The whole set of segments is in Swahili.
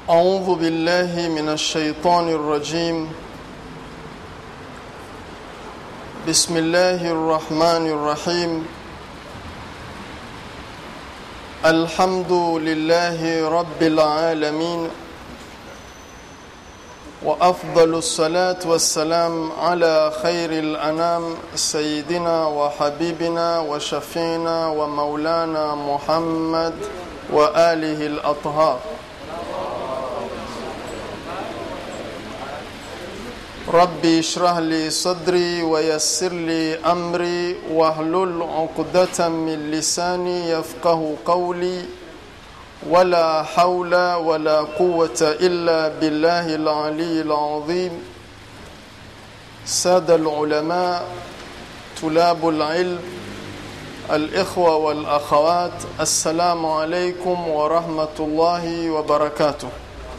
أعوذ بالله من الشيطان الرجيم بسم الله الرحمن الرحيم الحمد لله رب العالمين وأفضل الصلاة والسلام على خير الأنام سيدنا وحبيبنا وشفينا ومولانا محمد وآله الأطهار ربي اشرح لي صدري ويسر لي أمري واحلل عقدة من لساني يفقه قولي ولا حول ولا قوة إلا بالله العلي العظيم ساد العلماء طلاب العلم الإخوة والأخوات السلام عليكم ورحمة الله وبركاته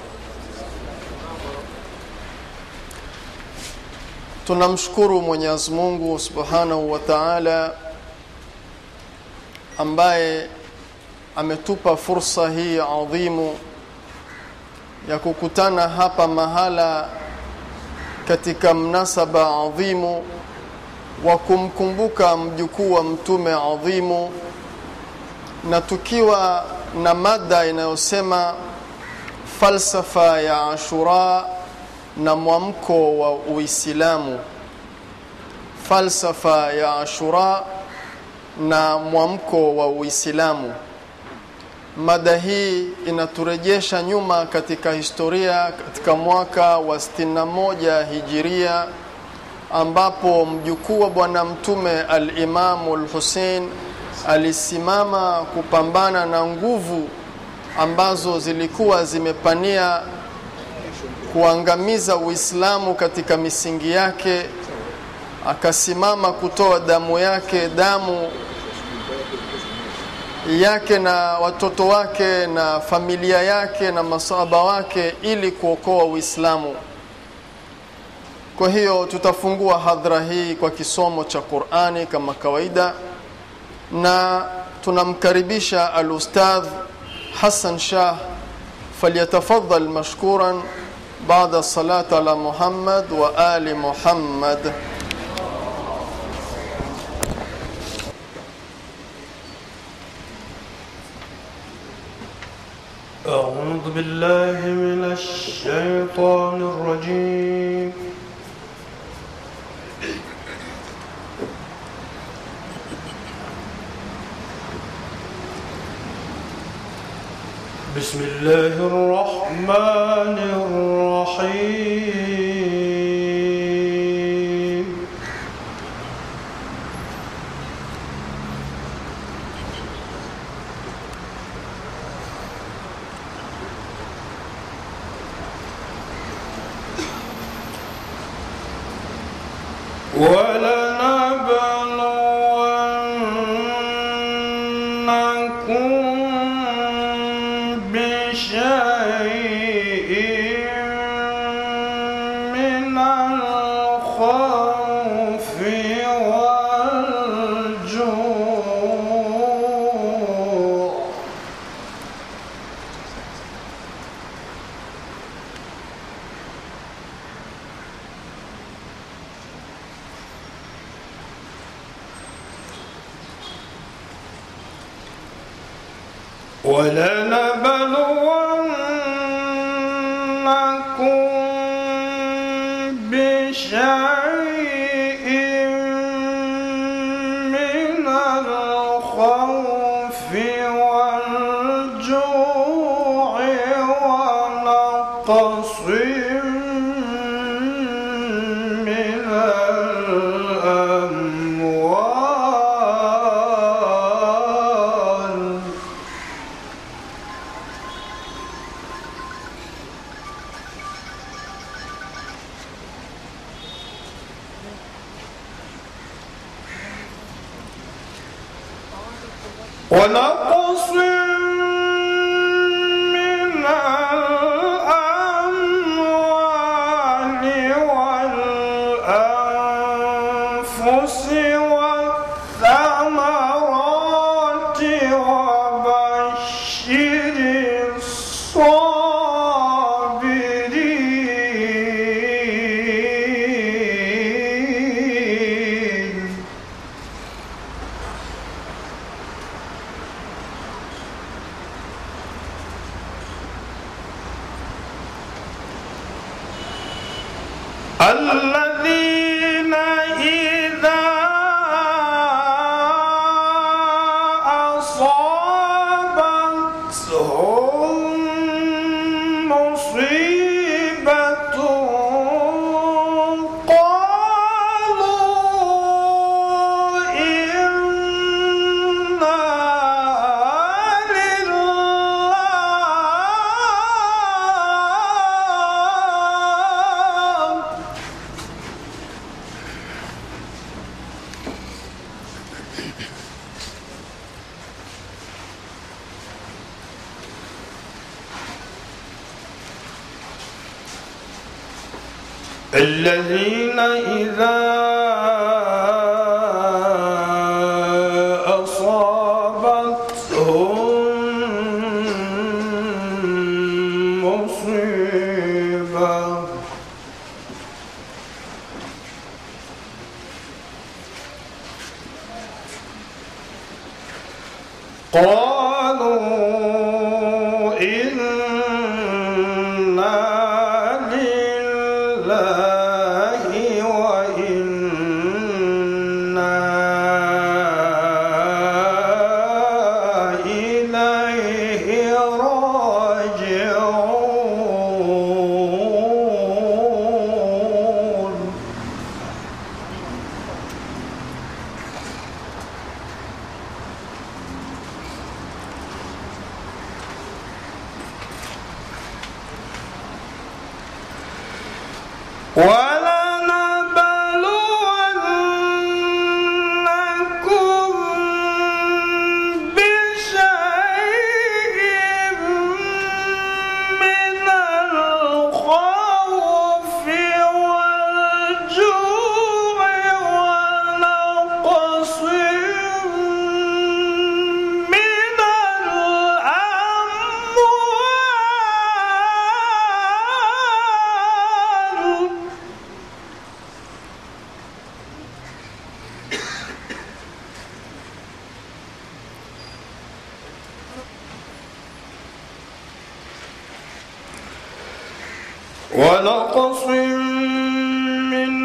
tunamshukuru Mwenyezi Mungu Subhanahu wa Ta'ala ambaye ametupa fursa hii adhimu ya kukutana hapa mahala katika mnasaba adhimu wa kumkumbuka mjukuu wa mtume adhimu na tukiwa na mada inayosema falsafa ya Ashura na mwamko wa Uislamu falsafa ya Ashura na mwamko wa Uislamu mada hii inaturejesha nyuma katika historia katika mwaka wa 61 hijiria ambapo mjukuu wa bwana mtume al-Imamu al-Hussein alisimama kupambana na nguvu ambazo zilikuwa zimepania kuangamiza Uislamu katika misingi yake akasimama kutoa damu yake damu yake na watoto wake na familia yake na masahaba wake ili kuokoa Uislamu. Kwa hiyo tutafungua hadhara hii kwa kisomo cha Qur'ani kama kawaida na tunamkaribisha al-Ustadh Hassan Shah falyatafaddal mashkuran baada salati ala Muhammad wa ali Muhammad. أعوذ بالله من الشيطان الرجيم بسم الله الرحمن الرحيم ولنبلونكم بشيء من الخوف والجوع ولنبلونكم بشيء من الخوف والجوع ونقص من الأموال ونقص من الأموال والأنفس والثمرات وبشر الصابرين الذين إذا أصابتهم مصيبة قالوا إنا لله الذين إذا أصابتهم مصيبة قالوا إنا لله وإنا إليه راجعون ولنبلونكم بشيء من الخوف والجوع ونقص من الأموال ونقص من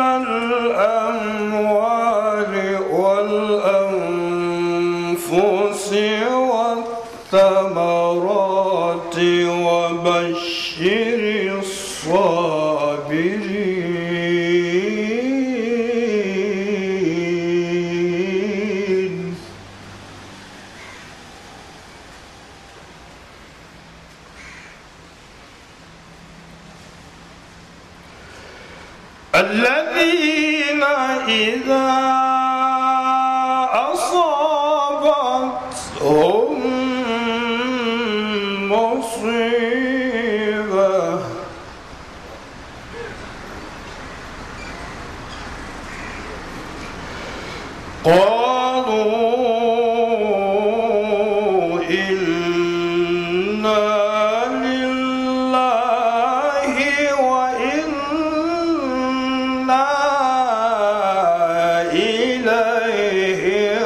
الأموال والأنفس والثمرات وبشر الصابرين الذين إذا أصابتهم مصيبة قالوا إنا لله وإنا إليه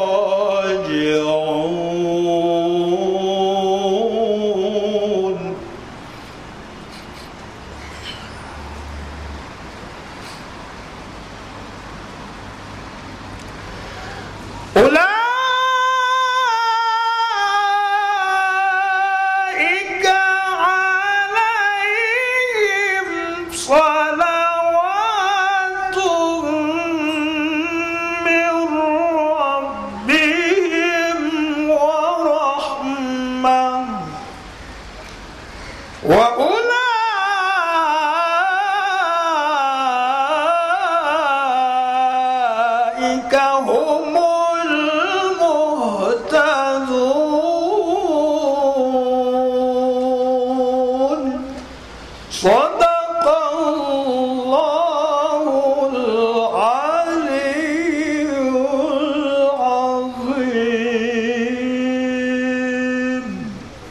راجعون أولئك عليهم صلوات من ربهم ورحمة وأولئك هم المهتدون صدق الله العلي العظيم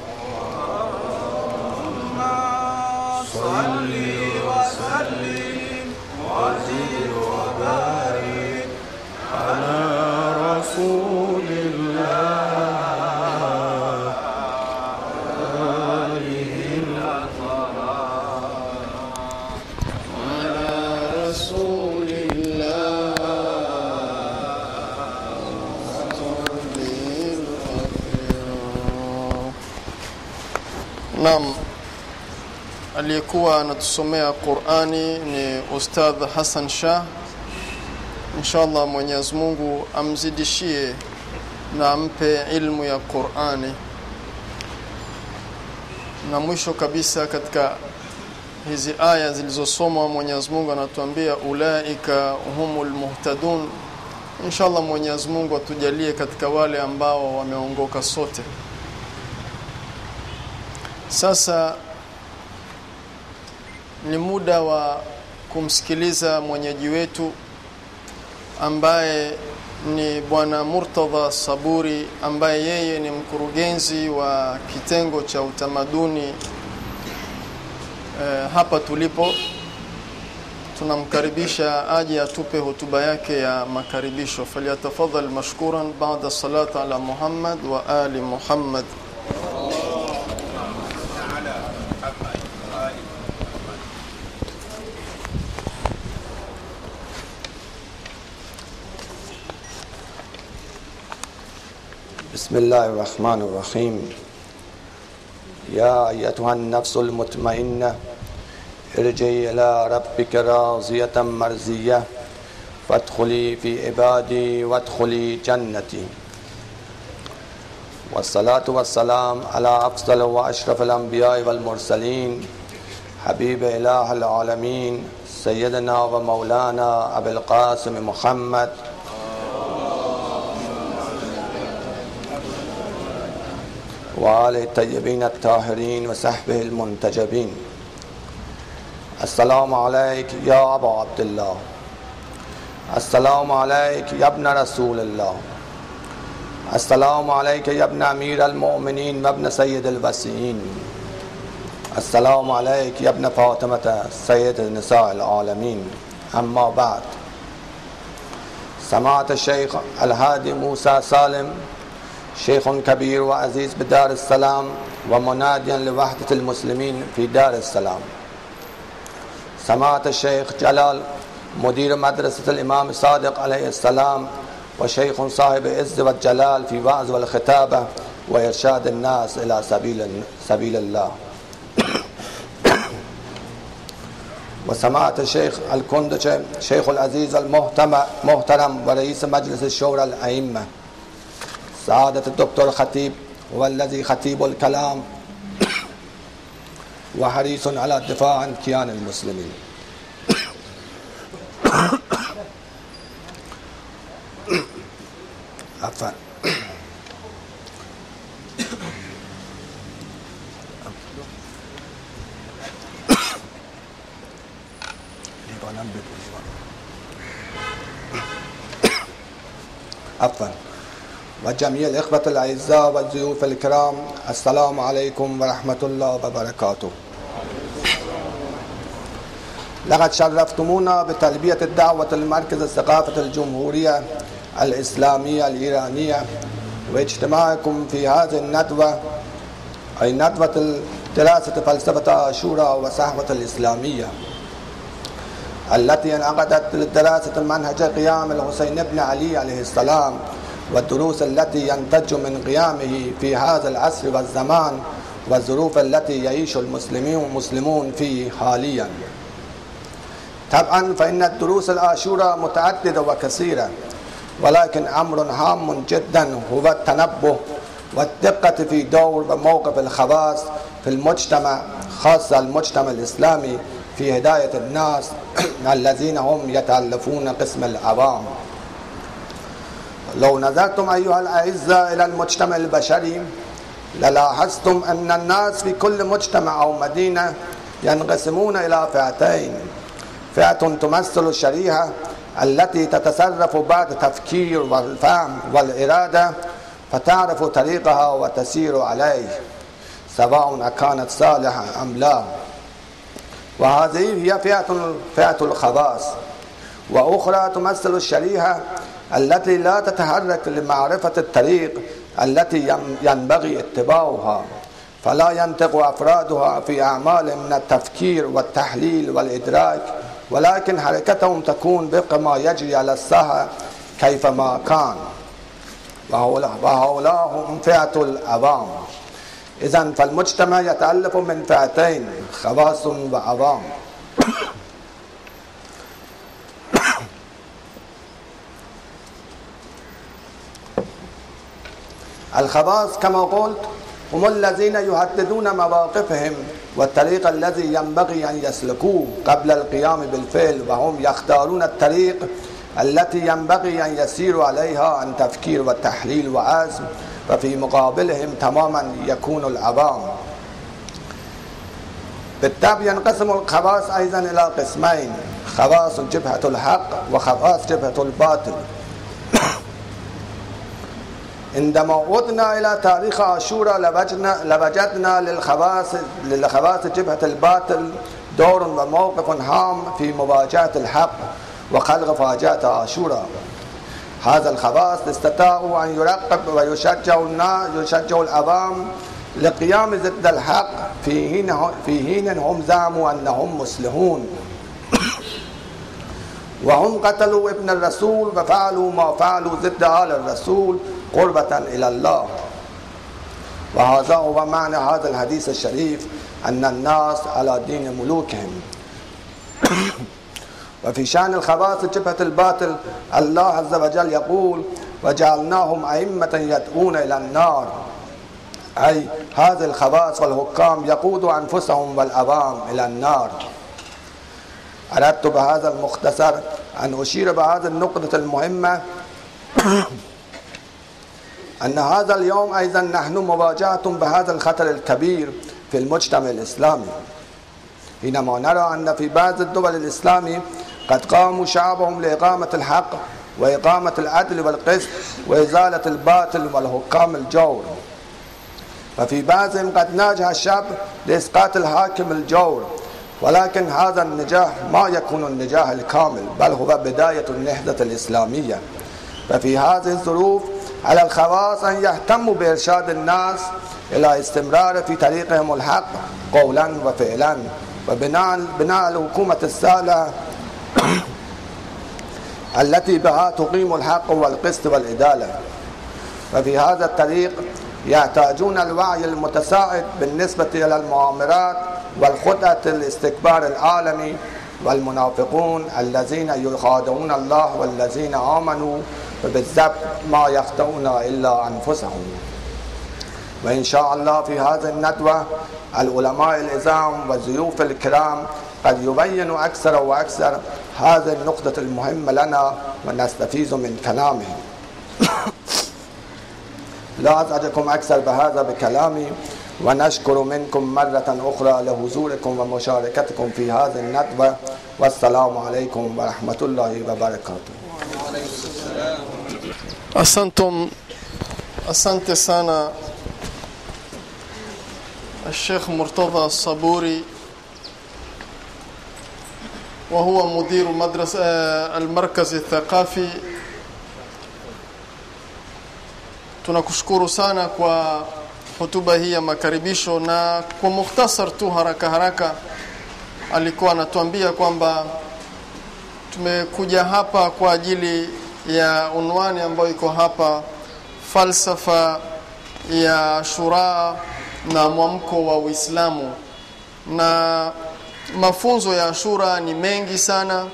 رسول الله آله Naam, aliyekuwa anatusomea Qur'ani ni Ustadh Hassan Shah. Inshallah Mwenyezi Mungu amzidishie na ampe ilmu ya Qur'ani. Na mwisho kabisa katika hizi aya zilizosomwa Mwenyezi Mungu anatuambia ulaika humul muhtadun. Inshallah Mwenyezi Mungu atujalie katika wale ambao wameongoka sote. Sasa ni muda wa kumsikiliza mwenyeji wetu ambaye ni bwana Murtadha Saburi ambaye yeye ni mkurugenzi wa kitengo cha utamaduni e, hapa tulipo tunamkaribisha aje atupe hotuba yake ya makaribisho falyatafadhal mashkuran baada salata ala Muhammad wa ali Muhammad بسم الله الرحمن الرحيم يا أيتها النفس المطمئنة ارجعي إلى ربك راضية مرزية فادخلي في عبادي وادخلي جنتي والصلاة والسلام على أفضل وأشرف الأنبياء والمرسلين حبيب إله العالمين سيدنا ومولانا أبي القاسم محمد وآل الطيبين الطاهرين وصحبه المنتجبين السلام عليك يا أبا عبد الله السلام عليك يا ابن رسول الله السلام عليك يا ابن أمير المؤمنين وابن سيد الوسيين السلام عليك يا ابن فاطمة سيد نساء العالمين أما بعد سمعت الشيخ الهادي موسى سالم شيخ كبير وعزيز بدار السلام ومناديا لوحدة المسلمين في دار السلام سمعت الشيخ جلال مدير مدرسة الإمام صادق عليه السلام وشيخ صاحب عز والجلال في وعظ والخطابة وإرشاد الناس إلى سبيل سبيل الله وسمعت الشيخ الكندش شيخ العزيز المحترم ورئيس مجلس الشورى الأئمة سعادة الدكتور خطيب هو الذي خطيب الكلام وحريص على الدفاع عن كيان المسلمين عفوا عفوا وجميع الإخوة الأعزاء والضيوف الكرام السلام عليكم ورحمة الله وبركاته لقد شرفتمونا بتلبية الدعوة لمركز الثقافة الجمهورية الإسلامية الإيرانية واجتماعكم في هذه الندوة أي ندوة دراسة فلسفة عاشوراء وصحوة الإسلامية التي انعقدت لدراسة منهج قيام الحسين بن علي عليه السلام والدروس التي ينتج من قيامه في هذا العصر والزمان والظروف التي يعيش المسلمون المسلمون فيه حاليا طبعا فإن الدروس العاشورة متعددة وكثيرة ولكن أمر هام جدا هو التنبه والدقة في دور وموقف الخواص في المجتمع خاصة المجتمع الإسلامي في هداية الناس الذين هم يتألفون قسم العوام لو نظرتم أيها الأعزاء إلى المجتمع البشري للاحظتم أن الناس في كل مجتمع أو مدينة ينقسمون إلى فئتين فئة تمثل الشريحة التي تتصرف بعد تفكير والفهم والإرادة فتعرف طريقها وتسير عليه سواء كانت صالحة أم لا وهذه هي فئة فئة الخواص وأخرى تمثل الشريحة التي لا تتحرك لمعرفة الطريق التي ينبغي اتباعها فلا ينطق أفرادها في أعمال من التفكير والتحليل والإدراك ولكن حركتهم تكون وفق ما يجري على الساحة كيفما كان وهؤلاء هم فئة العوام إذا فالمجتمع يتألف من فئتين خواص وعوام الخواص كما قلت هم الذين يحددون مواقفهم والطريق الذي ينبغي أن يسلكوه قبل القيام بالفعل وهم يختارون الطريق التي ينبغي أن يسيروا عليها عن تفكير وتحليل وعزم وفي مقابلهم تماما يكون العوام بالتالي ينقسم الخواص أيضا إلى قسمين خواص جبهة الحق وخواص جبهة الباطل عندما عدنا إلى تاريخ عاشوراء لوجدنا, لوجدنا للخواص للخواص جبهة الباطل دور وموقف هام في مواجهة الحق وخلق فاجعة عاشوراء هذا الخواص استطاعوا أن يرقب ويشجعوا الناس يشجعوا العوام لقيام ضد الحق في حين في حين هم زعموا أنهم مصلحون وهم قتلوا ابن الرسول وفعلوا ما فعلوا ضد آل الرسول قربة إلى الله وهذا هو معنى هذا الحديث الشريف أن الناس على دين ملوكهم وفي شأن الخواص جبهة الباطل الله عز وجل يقول وجعلناهم أئمة يدعون إلى النار أي هذه الخواص والحكام يقودوا أنفسهم والعوام إلى النار أردت بهذا المختصر أن أشير بهذه النقطة المهمة أن هذا اليوم أيضا نحن مواجهة بهذا الخطر الكبير في المجتمع الإسلامي حينما نرى أن في بعض الدول الإسلامي قد قاموا شعبهم لإقامة الحق وإقامة العدل والقسط وإزالة الباطل والحكام الجور وفي بعضهم قد ناجح الشعب لإسقاط الحاكم الجور ولكن هذا النجاح ما يكون النجاح الكامل بل هو بداية النهضة الإسلامية ففي هذه الظروف على الخواص أن يهتموا بإرشاد الناس إلى استمرار في طريقهم الحق قولا وفعلا وبناء بناء الحكومة الصالحة التي بها تقيم الحق والقسط والعدالة وفي هذا الطريق يحتاجون الوعي المتساعد بالنسبة إلى المؤامرات والخطط الاستكبار العالمي والمنافقون الذين يخادعون الله والذين آمنوا فبالضبط ما يخدعون إلا أنفسهم وإن شاء الله في هذه الندوة العلماء العظام والضيوف الكرام قد يبينوا أكثر وأكثر هذه النقطة المهمة لنا ونستفيد من كلامهم لا أزعجكم أكثر بهذا بكلامي ونشكر منكم مرة أخرى لحضوركم ومشاركتكم في هذه الندوة والسلام عليكم ورحمة الله وبركاته Asantum, asante sana الشيخ مرتضى الصبوري وهو مدير مدرسة المركز الثقافي tunakushukuru sana kwa hotuba hii ya makaribisho na kwa mukhtasar tu haraka haraka alikuwa anatuambia kwamba tumekuja hapa kwa ajili ya unwani ambayo iko hapa falsafa ya shuraa na mwamko wa Uislamu na mafunzo ya shura ni mengi sana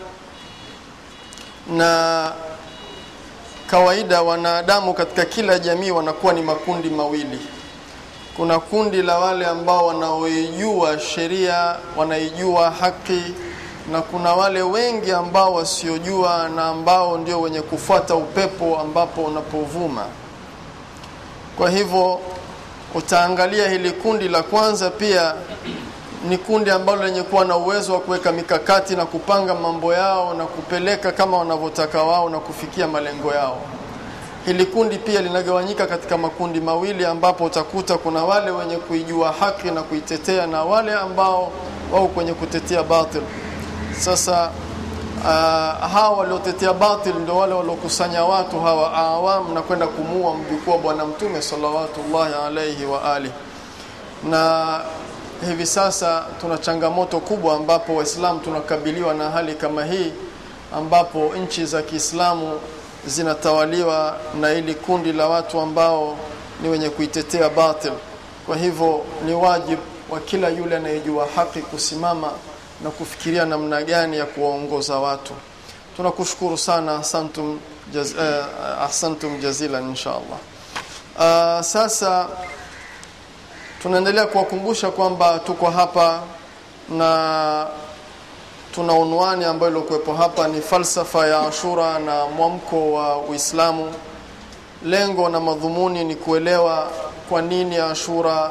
na kawaida wanadamu katika kila jamii wanakuwa ni makundi mawili kuna kundi la wale ambao wanaoijua sheria wanaijua haki na kuna wale wengi ambao wasiojua na ambao ndio wenye kufuata upepo ambapo unapovuma kwa hivyo utaangalia hili kundi la kwanza pia ni kundi ambalo lenye kuwa na uwezo wa kuweka mikakati na kupanga mambo yao na kupeleka kama wanavyotaka wao na kufikia malengo yao hili kundi pia linagawanyika katika makundi mawili ambapo utakuta kuna wale wenye kuijua haki na kuitetea na wale ambao wao kwenye kutetea batil sasa uh, hawa waliotetea batil ndio wale waliokusanya watu hawa awam na kwenda kumuua mjukuu wa bwana mtume salawatullahi alaihi wa alihi na hivi sasa tuna changamoto kubwa ambapo waislamu tunakabiliwa na hali kama hii ambapo nchi za Kiislamu zinatawaliwa na ili kundi la watu ambao ni wenye kuitetea batil kwa hivyo ni wajibu wa kila yule anayejua haki kusimama na kufikiria namna gani ya kuwaongoza watu tunakushukuru sana ahsantum, jaz, eh, ahsantum jazilan insha Allah uh, sasa tunaendelea kuwakumbusha kwamba tuko hapa na tuna unwani ambayo ilikuwepo hapa ni falsafa ya Ashura na mwamko wa Uislamu. Lengo na madhumuni ni kuelewa kwa nini Ashura,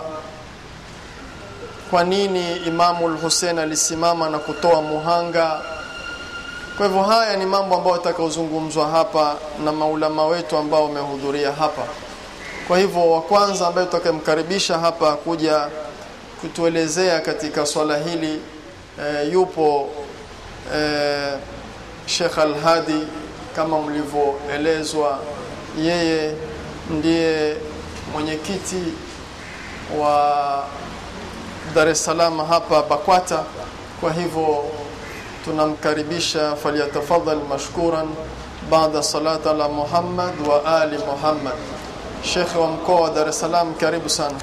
kwa nini Imamu al-Hussein alisimama na kutoa muhanga. Kwa hivyo haya ni mambo ambayo yatakaozungumzwa hapa na maulama wetu ambao wamehudhuria hapa. Kwa hivyo wa kwanza ambaye tutakayemkaribisha hapa kuja kutuelezea katika swala hili e, yupo e, Sheikh Al-Hadi kama mlivyoelezwa, yeye ndiye mwenyekiti wa Dar es Salaam hapa BAKWATA. Kwa hivyo tunamkaribisha, falyatafadhal mashkuran baada salata ala Muhammad wa ali Muhammad. Sheikh wa mkoa wa Dar es Salaam, karibu sana.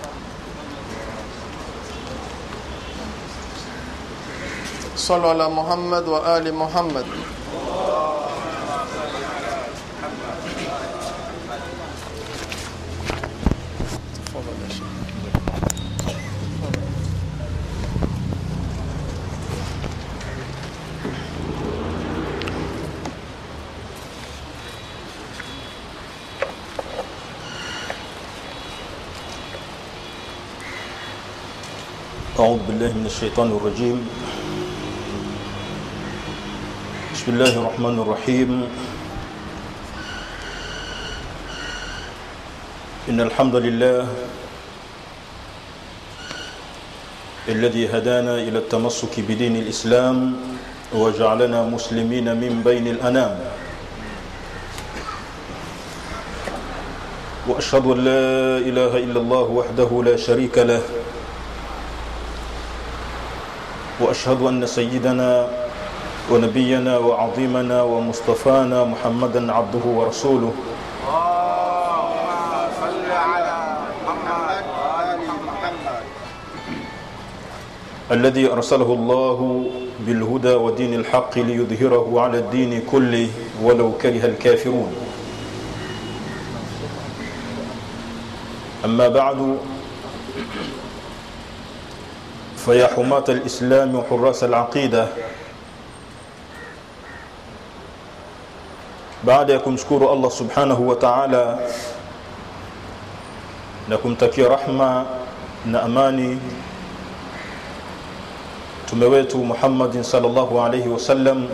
صلوا على محمد وآل محمد أعوذ بالله من الشيطان الرجيم بسم الله الرحمن الرحيم إن الحمد لله الذي هدانا إلى التمسك بدين الإسلام وجعلنا مسلمين من بين الأنام وأشهد أن لا إله إلا الله وحده لا شريك له وأشهد أن سيدنا ونبينا وعظيمنا ومصطفانا محمدا عبده ورسوله صل على محمد وآل محمد الذي أرسله الله بالهدى ودين الحق ليظهره على الدين كله ولو كره الكافرون أما بعد فيا حماة الإسلام وحراس العقيدة baada ya kumshukuru Allah subhanahu wa ta'ala na kumtakia rahma na amani mtume wetu Muhammadin sallallahu alayhi wasallam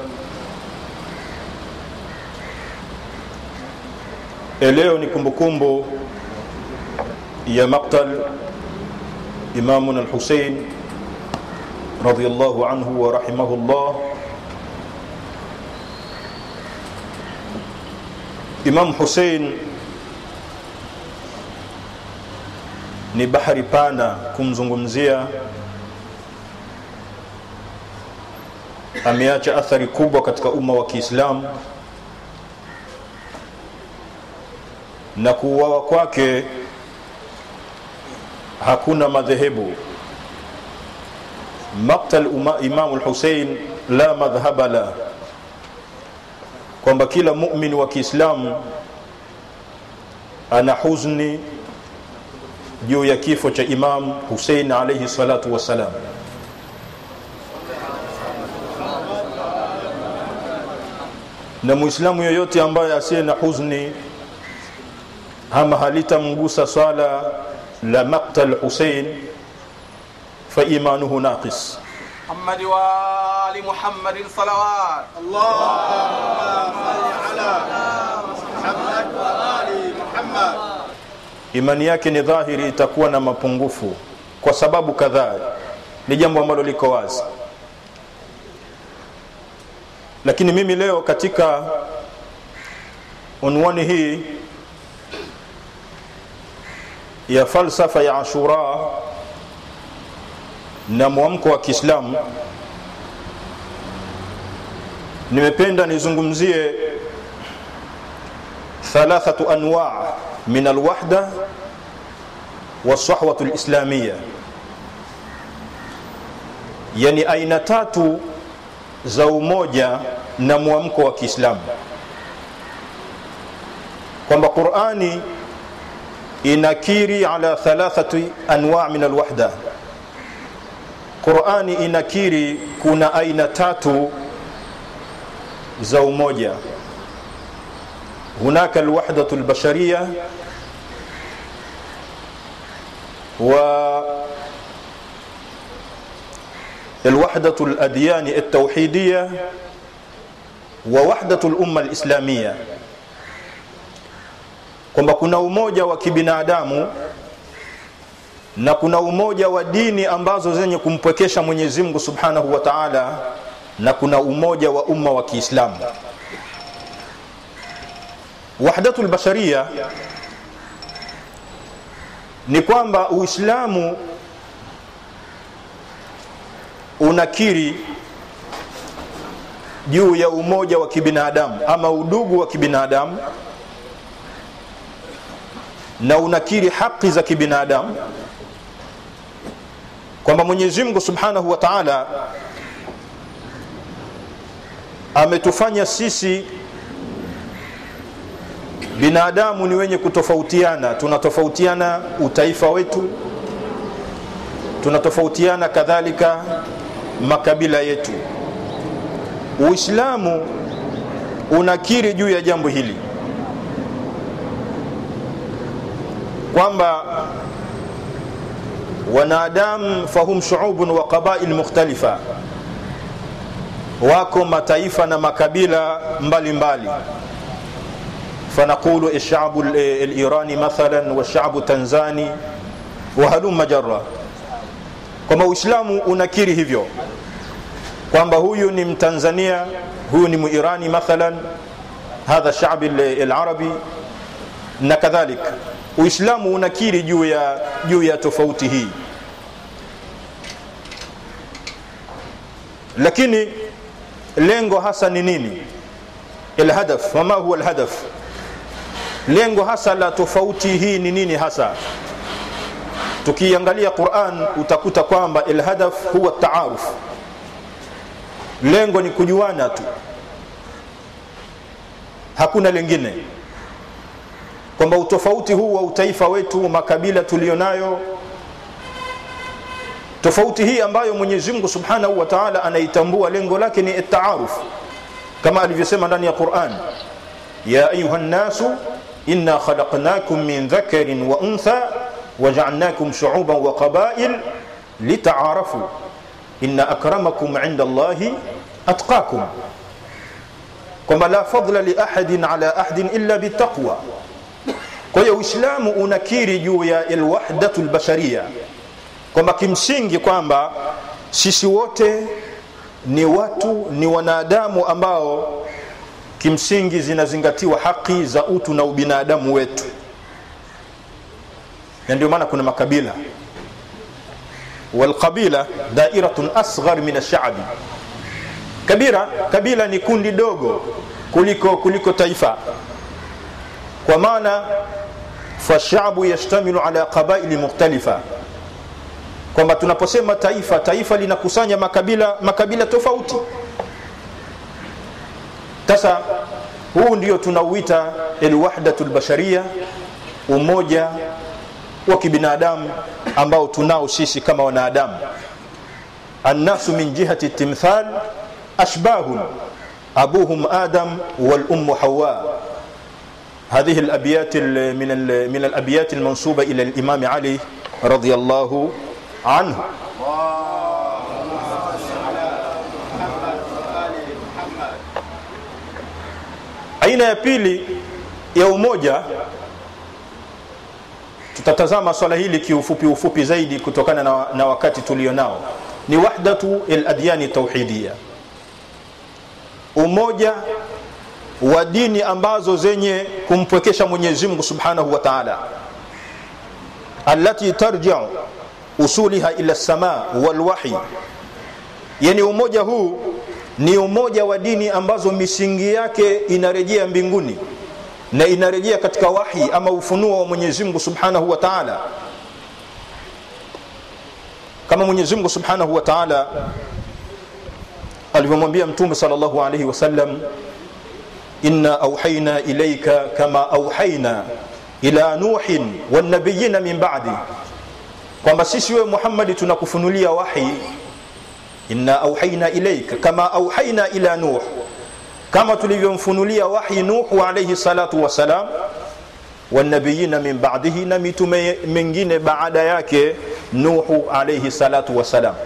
leo ni kumbukumbu ya maktal imamuna al-Husayn radiyallahu anhu wa rahimahullah Imam Hussein ni bahari pana kumzungumzia ameacha athari kubwa katika umma wa Kiislamu na kuuawa kwake hakuna madhehebu maktal Imam al-Hussein la madhhaba la kwamba kila mumin wa Kiislamu ana huzni juu ya kifo cha Imam Hussein alayhi salatu wassalam. Na Muislamu yoyote ambaye asiye na huzni ama halitamgusa swala la maqtal Hussein fa imanuhu naqis. محمد وآل محمد صلوات imani yake ni dhahiri itakuwa na mapungufu kwa sababu kadhaa ni jambo ambalo liko wazi lakini mimi leo katika unwani hii ya falsafa ya ashura na mwamko wa kiislamu nimependa nizungumzie thalathatu anwa min alwahda wasahwatu lislamia yani aina tatu za umoja na mwamko wa kiislamu kwamba qurani inakiri ala thalathati anwa min alwahda qurani inakiri kuna aina tatu za umoja hunaka alwahdatu albashariya و الوحدة الأديان التوحيدية ووحدة الأمة الإسلامية kwamba kuna umoja wa kibinadamu na kuna umoja wa dini ambazo zenye kumpwekesha Mwenyezi Mungu Subhanahu wa Ta'ala na kuna umoja wa umma wa Kiislamu. Wahdatul Basharia ni kwamba Uislamu unakiri juu ya umoja wa kibinadamu ama udugu wa kibinadamu na unakiri haki za kibinadamu kwamba Mwenyezi Mungu Subhanahu wa Ta'ala ametufanya sisi binadamu ni wenye kutofautiana tunatofautiana utaifa wetu tunatofautiana kadhalika makabila yetu uislamu unakiri juu ya jambo hili kwamba wanadamu fahum shuubun wa qabail mukhtalifa wako mataifa na makabila mbalimbali mbali. فنقول الشعب الإيراني مثلا والشعب التنزاني وهلم جرا kwamba uislamu unakiri hivyo kwamba huyu ni mtanzania huyu ni muirani mathalan hadha shabi larabi na kadhalik uislamu unakiri juu ya, juu ya tofauti hii lakini lengo hasa ni nini alhadaf wama huwa alhadaf lengo hasa la tofauti hii ni nini hasa tukiangalia quran utakuta kwamba alhadaf huwa taaruf lengo ni kujuana tu hakuna lingine kwamba utofauti huu wa utaifa wetu makabila tulionayo tofauti hii ambayo mwenyezi mungu subhanahu wa taala anaitambua lengo lake ni taaruf kama alivyosema ndani ya quran ya ayuha nnasu inna khalaqnakum min dhakarin wa untha wajaalnakum shuuban wa qabail litaarafu inna akramakum inda allahi atqakum kwamba la fadla liahadin ala ahadin illa bitaqwa kwa hiyo uislamu unakiri juu ya alwahdatu lbasharia kwamba kimsingi kwamba sisi wote ni watu ni wanadamu ambao kimsingi zinazingatiwa haki za utu na ubinadamu wetu na ndio maana kuna makabila walqabila dairatun asghar min alshabi kabila kabila ni kundi dogo kuliko kuliko taifa kwa maana fashabu yashtamilu ala qabaili mukhtalifa kwamba tunaposema taifa taifa linakusanya makabila makabila tofauti sasa huu ndio tunauita alwahdatu lbasharia umoja wa kibinadamu ambao tunao sisi kama wanadamu annasu min jihati timthal ashbahun abuhum adam walummu hawa هذه الأبيات من من الأبيات المنسوبة إلى الإمام علي رضي الله عنه aina ya pili ya umoja tutatazama swala hili kiufupi ufupi zaidi kutokana na, na wakati tulionao ni wahdatu ladyani tauhidia umoja wa dini ambazo zenye kumpwekesha mwenyezi mungu subhanahu wa taala allati tarjiu usuliha ila lsama walwahi yani umoja huu ni umoja wa dini ambazo misingi yake inarejea mbinguni na inarejea katika wahi ama ufunuo wa mwenyezi mungu subhanahu wa taala kama mwenyezi mungu subhanahu wa taala alivyomwambia mtume salllahu alaihi wasallam inna auhaina ilaika kama auhaina ila nuhin wanabiyina min badi kwamba sisi wewe muhammadi tunakufunulia wahi inna auhaina ilaika kama auhaina ila nuh kama tulivyomfunulia wahi nuhu alaihi salatu wassalam wanabiyina min badihi na mitume mengine baada yake nuhu alaihi salatu wassalam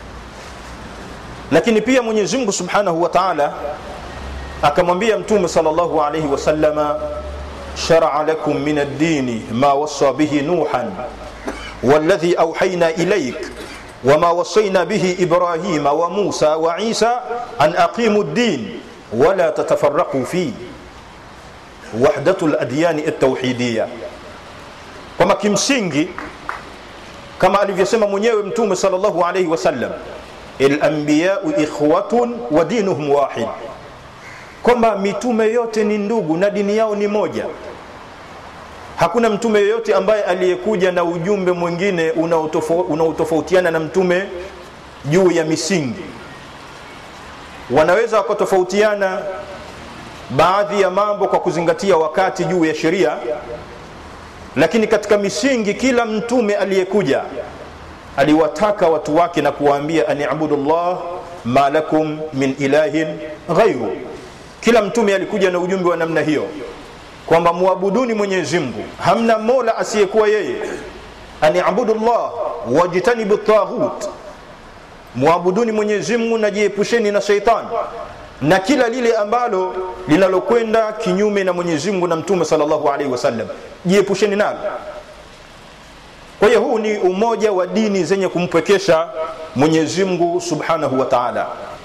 lakini pia mwenyezi mungu subhanahu wa taala akamwambia mtume salllahu alaihi wasallama sharaa lakum min addini ma wasa bihi nuhan والذي أوحينا إليك وما وصينا به إبراهيم وموسى وعيسى أن أقيموا الدين ولا تتفرقوا فيه وحدة الأديان التوحيدية كما kimsingi kama alivyosema mwenyewe mtume sallallahu alayhi wasallam alambiyau ikhwatun wa dinuhum wahid kwamba mitume yote ni ndugu na dini yao ni moja hakuna mtume yoyote ambaye aliyekuja na ujumbe mwingine unaotofautiana na mtume juu ya misingi wanaweza wakatofautiana baadhi ya mambo kwa kuzingatia wakati juu ya sheria lakini katika misingi kila mtume aliyekuja aliwataka watu wake na kuwaambia anibudu llah ma lakum min ilahin ghairu kila mtume alikuja na ujumbe wa namna hiyo kwamba muabuduni mwenyezi mungu hamna mola asiyekuwa yeye aniabudu llah wajtanibu taghut muabuduni mwenyezi mungu na jiepusheni na sheitani na kila lile ambalo linalokwenda kinyume na mwenyezi mungu na mtume salllahu alaihi wasallam jiepusheni nalo kwa hiyo huu ni umoja wa dini zenye kumpwekesha mwenyezi mungu subhanahu wa taala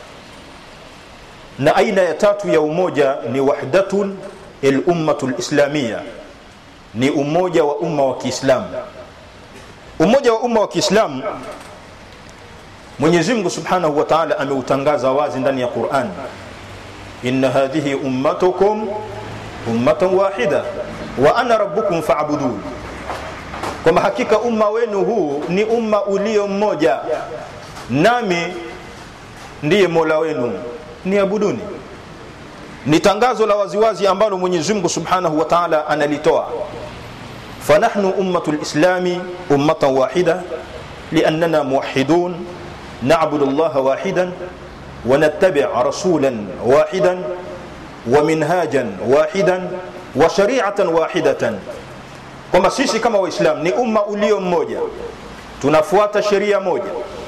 na aina ya tatu ya umoja ni wahdatun lummatu lislamia ni umoja wa umma wa kiislamu umoja wa umma wa kiislamu mwenyezi mungu subhanahu wa taala ameutangaza wazi ndani ya quran inna hadhihi ummatukum ummatan wahida wa ana rabbukum faabudun kwamba hakika umma wenu huu ni umma ulio mmoja nami ndiye mola wenu niabuduni ni tangazo la waziwazi ambalo mwenyezi mungu subhanahu wa taala analitoa fanahnu ummatu lislami ummatan wahida liannana muwahidun nabudu llaha wahidan ونتبع رسولا واحدا ومنهاجا واحدا وشريعة واحدة kwamba sisi kama waislam ni umma ulio mmoja tunafuata sheria moja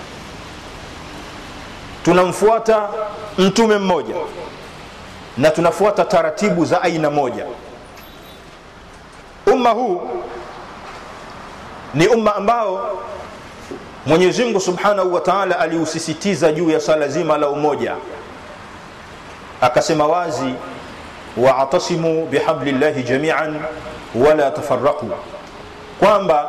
tunamfuata mtume mmoja na tunafuata taratibu za aina moja umma huu ni umma ambao mwenyezi mungu subhanahu wa taala aliusisitiza juu ya sala zima la umoja akasema wazi waatasimu bihablillahi jamian wala tafaraqu kwamba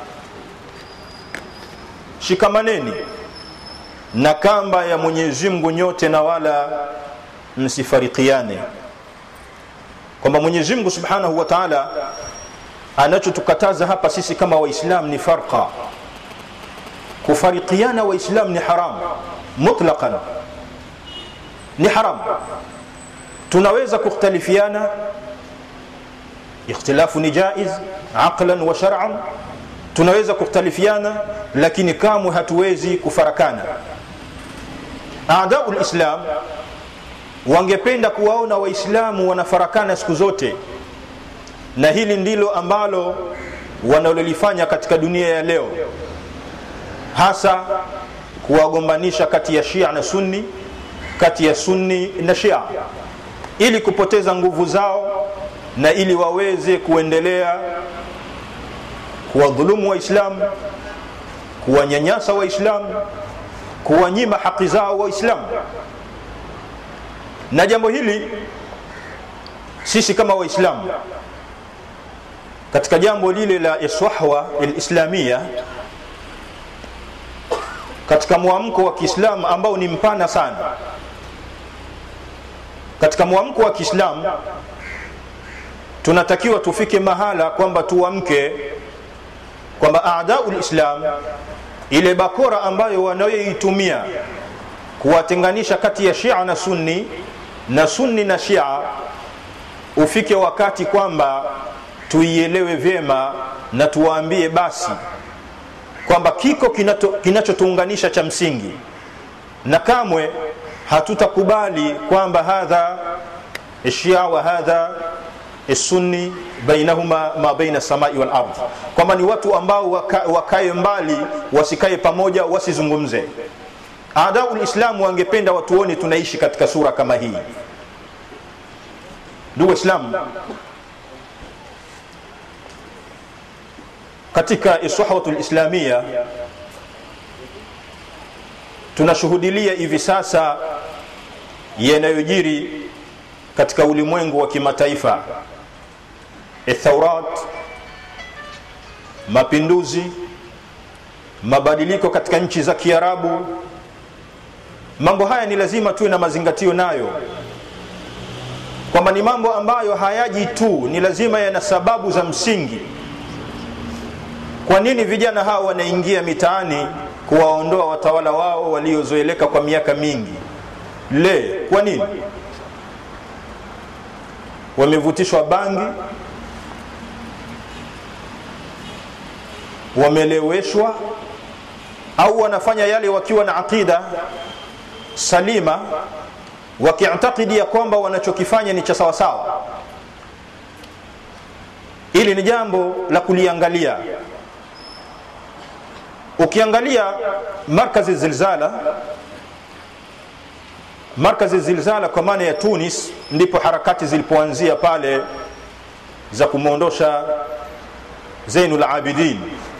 shikamaneni na kamba ya mwenyezi mungu nyote na wala msifarikiane kwamba mwenyezi mungu subhanahu wa taala anachotukataza hapa sisi kama waislam ni farqa kufarikiana waislam ni haram mutlaqan ni haram tunaweza kukhtalifiana ikhtilafu ni jaiz aqlan wa shar'an tunaweza kukhtalifiana lakini kamwe hatuwezi kufarakana adau lislam wangependa kuwaona waislamu wanafarakana siku zote na hili ndilo ambalo wanalolifanya katika dunia ya leo hasa kuwagombanisha kati ya shia na sunni kati ya sunni na shia ili kupoteza nguvu zao na ili waweze kuendelea kuwadhulumu waislamu kuwanyanyasa waislamu kuwanyima haki zao waislamu na jambo hili sisi kama waislamu katika jambo lile la iswahwa lislamia katika mwamko wa kiislamu ambao ni mpana sana katika mwamko wa kiislamu tunatakiwa tufike mahala kwamba tuamke kwamba adau lislam ile bakora ambayo wanayoitumia kuwatenganisha kati ya shia na sunni na sunni na shia ufike wakati kwamba tuielewe vyema na tuwaambie basi kwamba kiko kinato- kinachotuunganisha cha msingi na kamwe hatutakubali kwamba hadha shia wa hadha sunni bainahuma ma baina samai wal ardh kwamba ni watu ambao waka, wakae mbali wasikae pamoja wasizungumze adau lislamu wangependa watuone tunaishi katika sura kama hii ndugu waislamu katika isahwatu lislamia tunashuhudilia hivi sasa yanayojiri katika ulimwengu wa kimataifa thaurat mapinduzi mabadiliko katika nchi za kiarabu mambo haya ni lazima tuwe na mazingatio nayo kwamba ni mambo ambayo hayaji tu ni lazima yana sababu za msingi kwa nini vijana hawa wanaingia mitaani kuwaondoa watawala wao waliozoeleka kwa miaka mingi le kwa nini wamevutishwa bangi wameleweshwa au wanafanya yale wakiwa na aqida salima wakiitakidi ya kwamba wanachokifanya ni cha sawasawa ili ni jambo la kuliangalia ukiangalia markazi zilzala markazi zilzala kwa maana ya tunis ndipo harakati zilipoanzia pale za kumwondosha zeinul abidin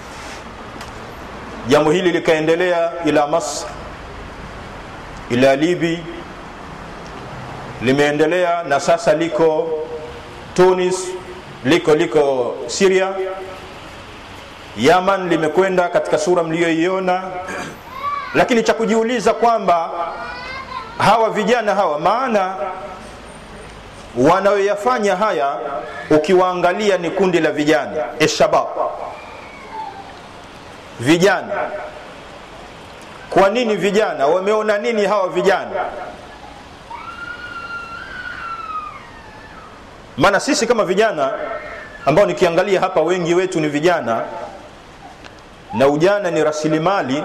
jambo hili likaendelea ila masr ila libi limeendelea na sasa liko tunis liko liko siria yaman limekwenda katika sura mliyoiona lakini cha kujiuliza kwamba hawa vijana hawa maana wanayoyafanya haya ukiwaangalia ni kundi la vijana eshabab vijana kwa nini vijana wameona nini hawa vijana maana sisi kama vijana ambao nikiangalia hapa wengi wetu ni vijana na ujana ni rasilimali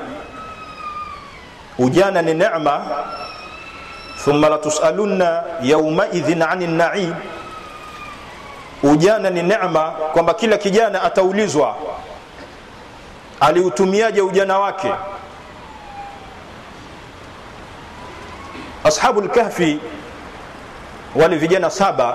ujana ni neema thumma latusalunna yaumaidhin ani naim ujana ni neema kwamba kila kijana ataulizwa aliutumiaje ujana wake ashabu lkahfi wale vijana saba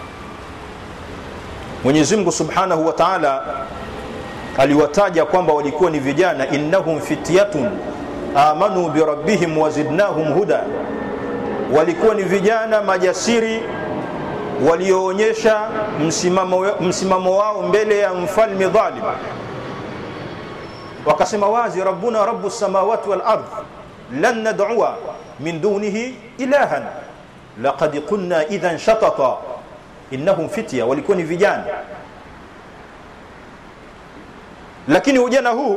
mwenyezi mungu subhanahu wa taala aliwataja kwamba walikuwa ni vijana innahum fityatun amanu birabbihim wazidnahum huda walikuwa ni vijana majasiri walioonyesha msimamo, msimamo wao mbele ya mfalme dhalim wakasema wazi rabbuna rabu samawati walard lan nadua min dunihi ilahan laqad qulna idhan shatata innahum fitya walikuwa ni vijana lakini ujana huu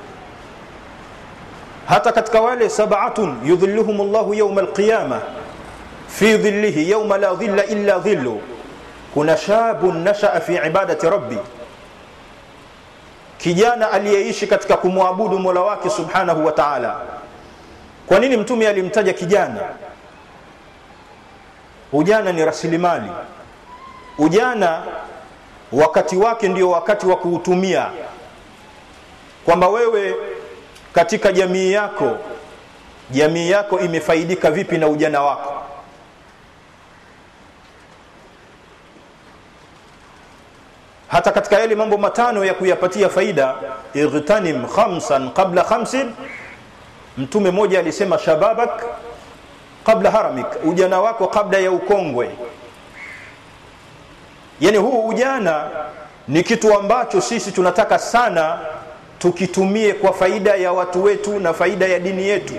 hata katika wale sabatun yudhilluhum llahu yauma alqiyama fi dhillihi yauma la dhilla illa dhillu kuna shabun nashaa fi ibadati rabbi kijana aliyeishi katika kumwabudu mola wake subhanahu wa taala kwa nini mtume alimtaja kijana ujana ni rasilimali ujana wakati wake ndio wakati wa kuutumia kwamba wewe katika jamii yako jamii yako imefaidika vipi na ujana wako hata katika yale mambo matano ya kuyapatia faida igtanim khamsan qabla khamsin mtume mmoja alisema shababak qabla haramik ujana wako kabla ya ukongwe yani huu ujana ni kitu ambacho sisi tunataka sana tukitumie kwa faida ya watu wetu na faida ya dini yetu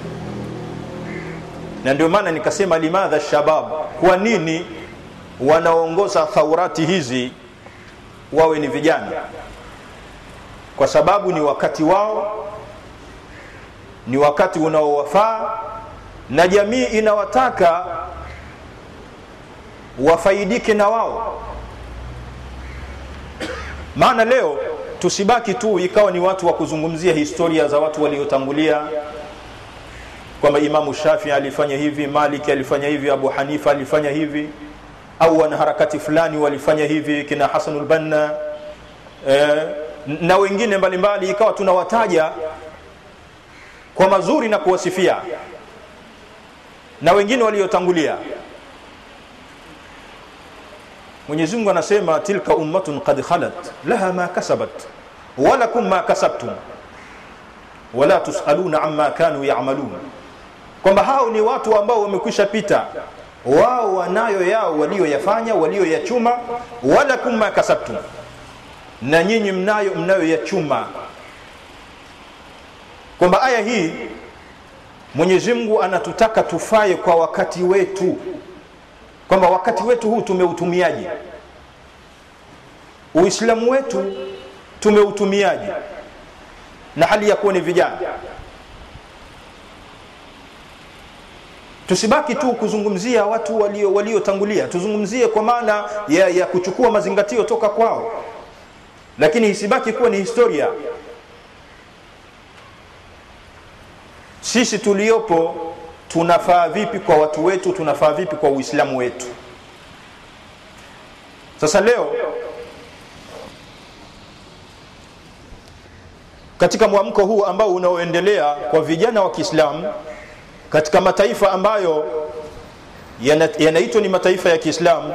na ndio maana nikasema limadha shabab kwa nini wanaongoza thaurati hizi wawe ni vijana kwa sababu ni wakati wao ni wakati unaowafaa na jamii inawataka wafaidike na wao maana leo tusibaki tu ikawa ni watu wa kuzungumzia historia za watu waliotangulia kwamba imamu shafii alifanya hivi maliki alifanya hivi abu hanifa alifanya hivi au wanaharakati fulani walifanya hivi kina hasanulbanna eh, na wengine mbalimbali ikawa tunawataja kwa mazuri na kuwasifia na wengine waliotangulia mwenyezi mungu anasema tilka ummatun qad khalat laha ma kasabat walakum ma kasabtum wala tusaluna amma kanu yamalun kwamba hao ni watu ambao wamekwisha pita wao wanayo yao walioyafanya walioyachuma walakum ma kasabtum na nyinyi mnayo mnayoyachuma kwamba aya hii mwenyezi mungu anatutaka tufaye kwa wakati wetu kwamba wakati wetu huu tumeutumiaje uislamu wetu tumeutumiaje na hali ya kuwa ni vijana tusibaki tu kuzungumzia watu waliotangulia walio tuzungumzie kwa maana ya, ya kuchukua mazingatio toka kwao lakini isibaki kuwa ni historia sisi tuliopo tunafaa vipi kwa watu wetu tunafaa vipi kwa uislamu wetu sasa leo katika mwamko huu ambao unaoendelea kwa vijana wa kiislamu katika mataifa ambayo yanaitwa ni mataifa ya kiislamu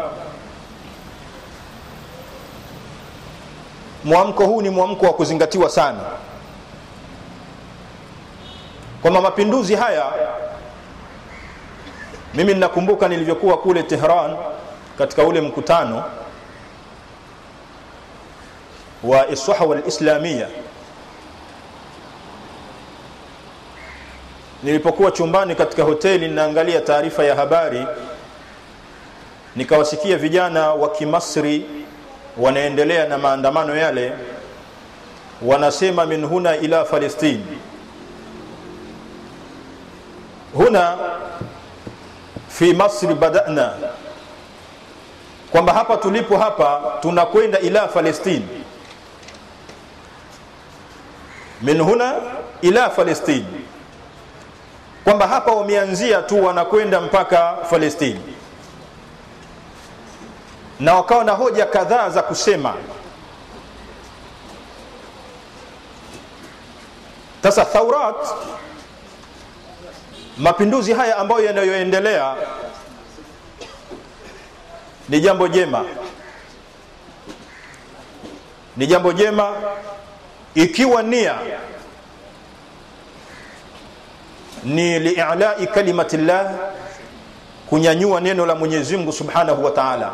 mwamko huu ni mwamko wa kuzingatiwa sana kwamba mapinduzi haya mimi ninakumbuka nilivyokuwa kule tehran katika ule mkutano wa ishawa lislamia nilipokuwa chumbani katika hoteli ninaangalia taarifa ya habari nikawasikia vijana wa kimasri wanaendelea na maandamano yale wanasema min huna ila palestin huna fi masri badana kwamba hapa tulipo hapa tunakwenda ila palestin min huna ila palestin kwamba hapa wameanzia tu wanakwenda mpaka palestini na wakawa na hoja kadhaa za kusema sasa thaurat mapinduzi haya ambayo yanayoendelea ni jambo jema ni jambo jema ikiwa nia ni liilai kalimatillah kunyanyua neno la mwenyezi mungu subhanahu wa taala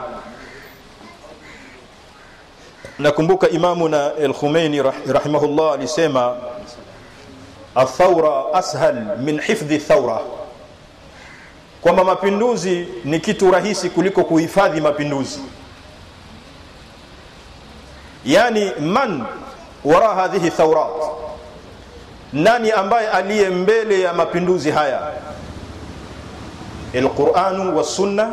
nakumbuka imamuna lkhumeini rahimahullah alisema athaura ashal min hifdhi thaura kwamba mapinduzi ni kitu rahisi kuliko kuhifadhi mapinduzi yani man wara hadhihi thaurat nani ambaye aliye mbele ya mapinduzi haya alquranu wassunna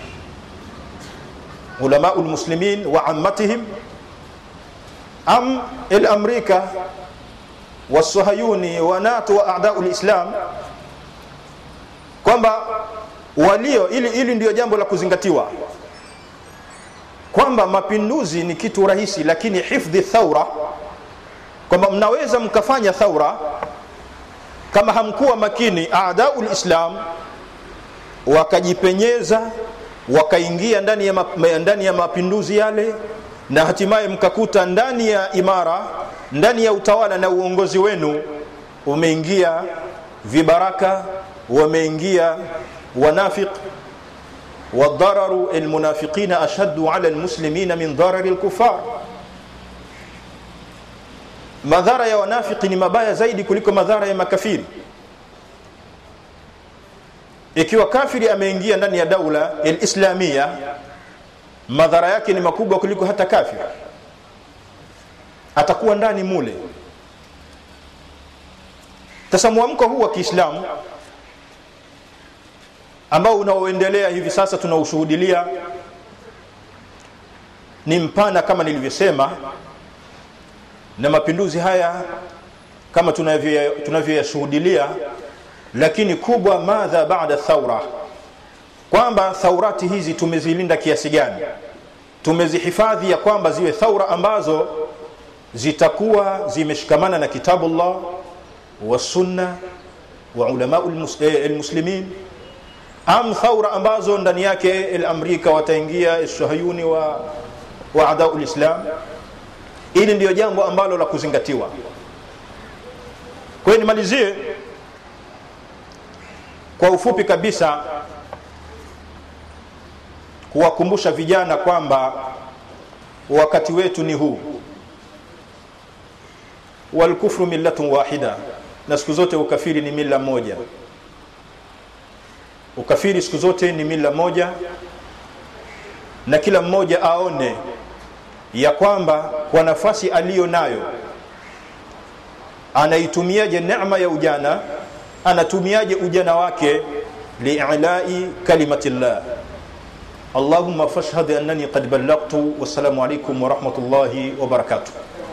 ulamau lmuslimin wa ammatihim am alamrika wasahayuni wa nato wa adau lislam kwamba walio ili, ili ndio jambo la kuzingatiwa kwamba mapinduzi ni kitu rahisi lakini hifdhi thaura kwamba mnaweza mkafanya thaura kama hamkuwa makini adau lislam wakajipenyeza wakaingia ndani ya, map, ndani ya mapinduzi yale na hatimaye mkakuta ndani ya imara ndani ya utawala na uongozi wenu umeingia vibaraka wameingia wanafiq wadhararu almunafiqina ashaddu ala almuslimina min dharari alkufar madhara ya wanafiki ni mabaya zaidi kuliko madhara ya makafiri ikiwa kafiri ameingia ndani ya daula alislamia madhara yake ni makubwa kuliko hata kafiri atakuwa ndani mule sasa mwamko huu wa kiislamu ambao unaoendelea hivi sasa tunaushuhudilia ni mpana kama nilivyosema na mapinduzi haya kama tunavyo- tunavyoyashuhudilia lakini kubwa madha baada thaura kwamba thaurati hizi tumezilinda kiasi gani tumezihifadhi ya kwamba ziwe thaura ambazo zitakuwa zimeshikamana na kitabullah wa sunna wa ulamau almus- eh, almuslimin am thaura ambazo ndani yake alamrika wataingia alsahayuni wa, wa adau lislam ili ndiyo jambo ambalo la kuzingatiwa kwa hiyo nimalizie kwa ufupi kabisa kuwakumbusha vijana kwamba wakati wetu ni huu walkufru millatun wahida na siku zote ukafiri ni mila moja ukafiri siku zote ni mila moja na kila mmoja aone ya kwamba kwa nafasi aliyo nayo anaitumiaje neema ya ujana anatumiaje ujana wake liilai kalimati llah allahumma fashhad annani qad ballagtu wassalamu alaikum warahmatullahi wabarakatuh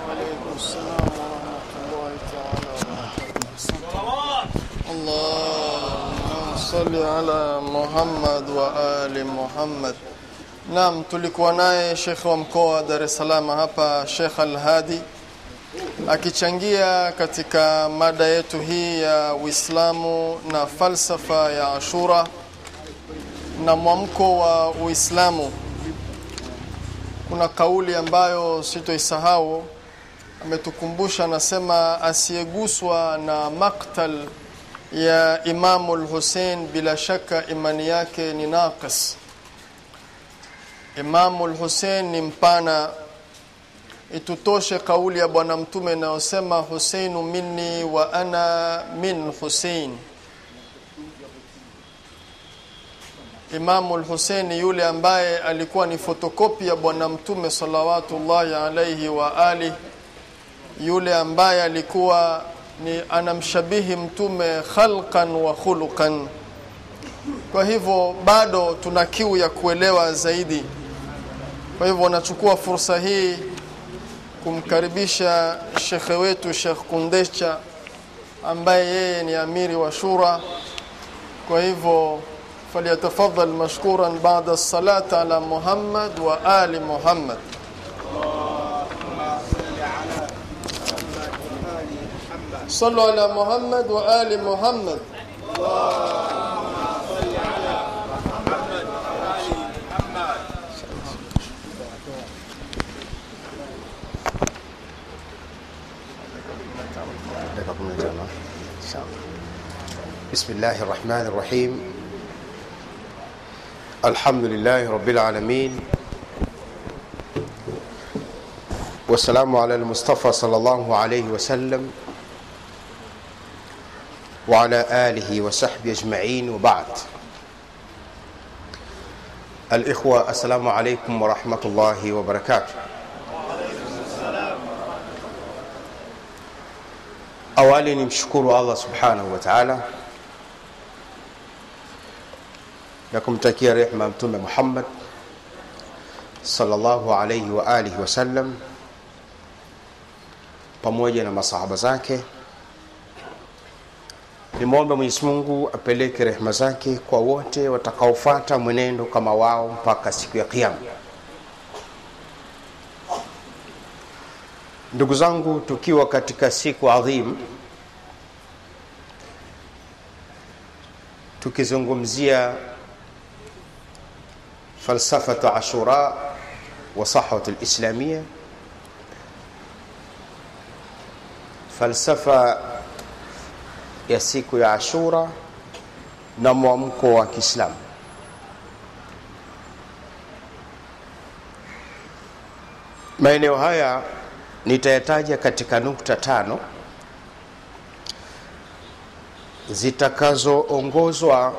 اللهم صل على Muhammad wa ali Muhammad. Naam, tulikuwa naye Sheikh wa mkoa wa Dar es Salaam hapa Sheikh Al-Hadi akichangia katika mada yetu hii ya Uislamu na falsafa ya Ashura na mwamko wa Uislamu. Kuna kauli ambayo sitoisahau ametukumbusha, anasema asiyeguswa na maktal ya Imamu al-Hussein bila shaka imani yake ni naqis. Imamu al-Hussein ni mpana. Itutoshe kauli ya Bwana Mtume inayosema Huseinu minni wa ana min Husein. Imamu al-Hussein ni yule ambaye alikuwa ni fotokopi ya Bwana Mtume salawatullahi alayhi wa alihi yule ambaye alikuwa ni anamshabihi mtume khalqan wa khuluqan. Kwa hivyo bado tuna kiu ya kuelewa zaidi. Kwa hivyo nachukua fursa hii kumkaribisha shekhe wetu Sheikh Kundecha ambaye yeye ni amiri wa shura. Kwa hivyo falyatafadhal mashkuran baada salati ala Muhammad wa ali Muhammad. صلوا على محمد وآل محمد بسم الله الرحمن الرحيم الحمد لله رب العالمين والسلام على المصطفى صلى الله عليه وسلم وعلى آله وصحبه أجمعين وبعد الإخوة السلام عليكم ورحمة الله وبركاته awali nimshukuru allah subhanahu wa taala na kumtakia rehma mtume muhammad salllahu alaihi wa alihi wasallam pamoja na masahaba zake nimwombe mwenyezi mungu apeleke rehma zake kwa wote watakaofata mwenendo kama wao mpaka siku ya kiama ndugu zangu tukiwa katika siku adhim tukizungumzia falsafatu ashura wa sahwatu lislamia falsafa ya siku ya ashura na mwamko wa kiislamu maeneo haya nitayataja katika nukta tano zitakazoongozwa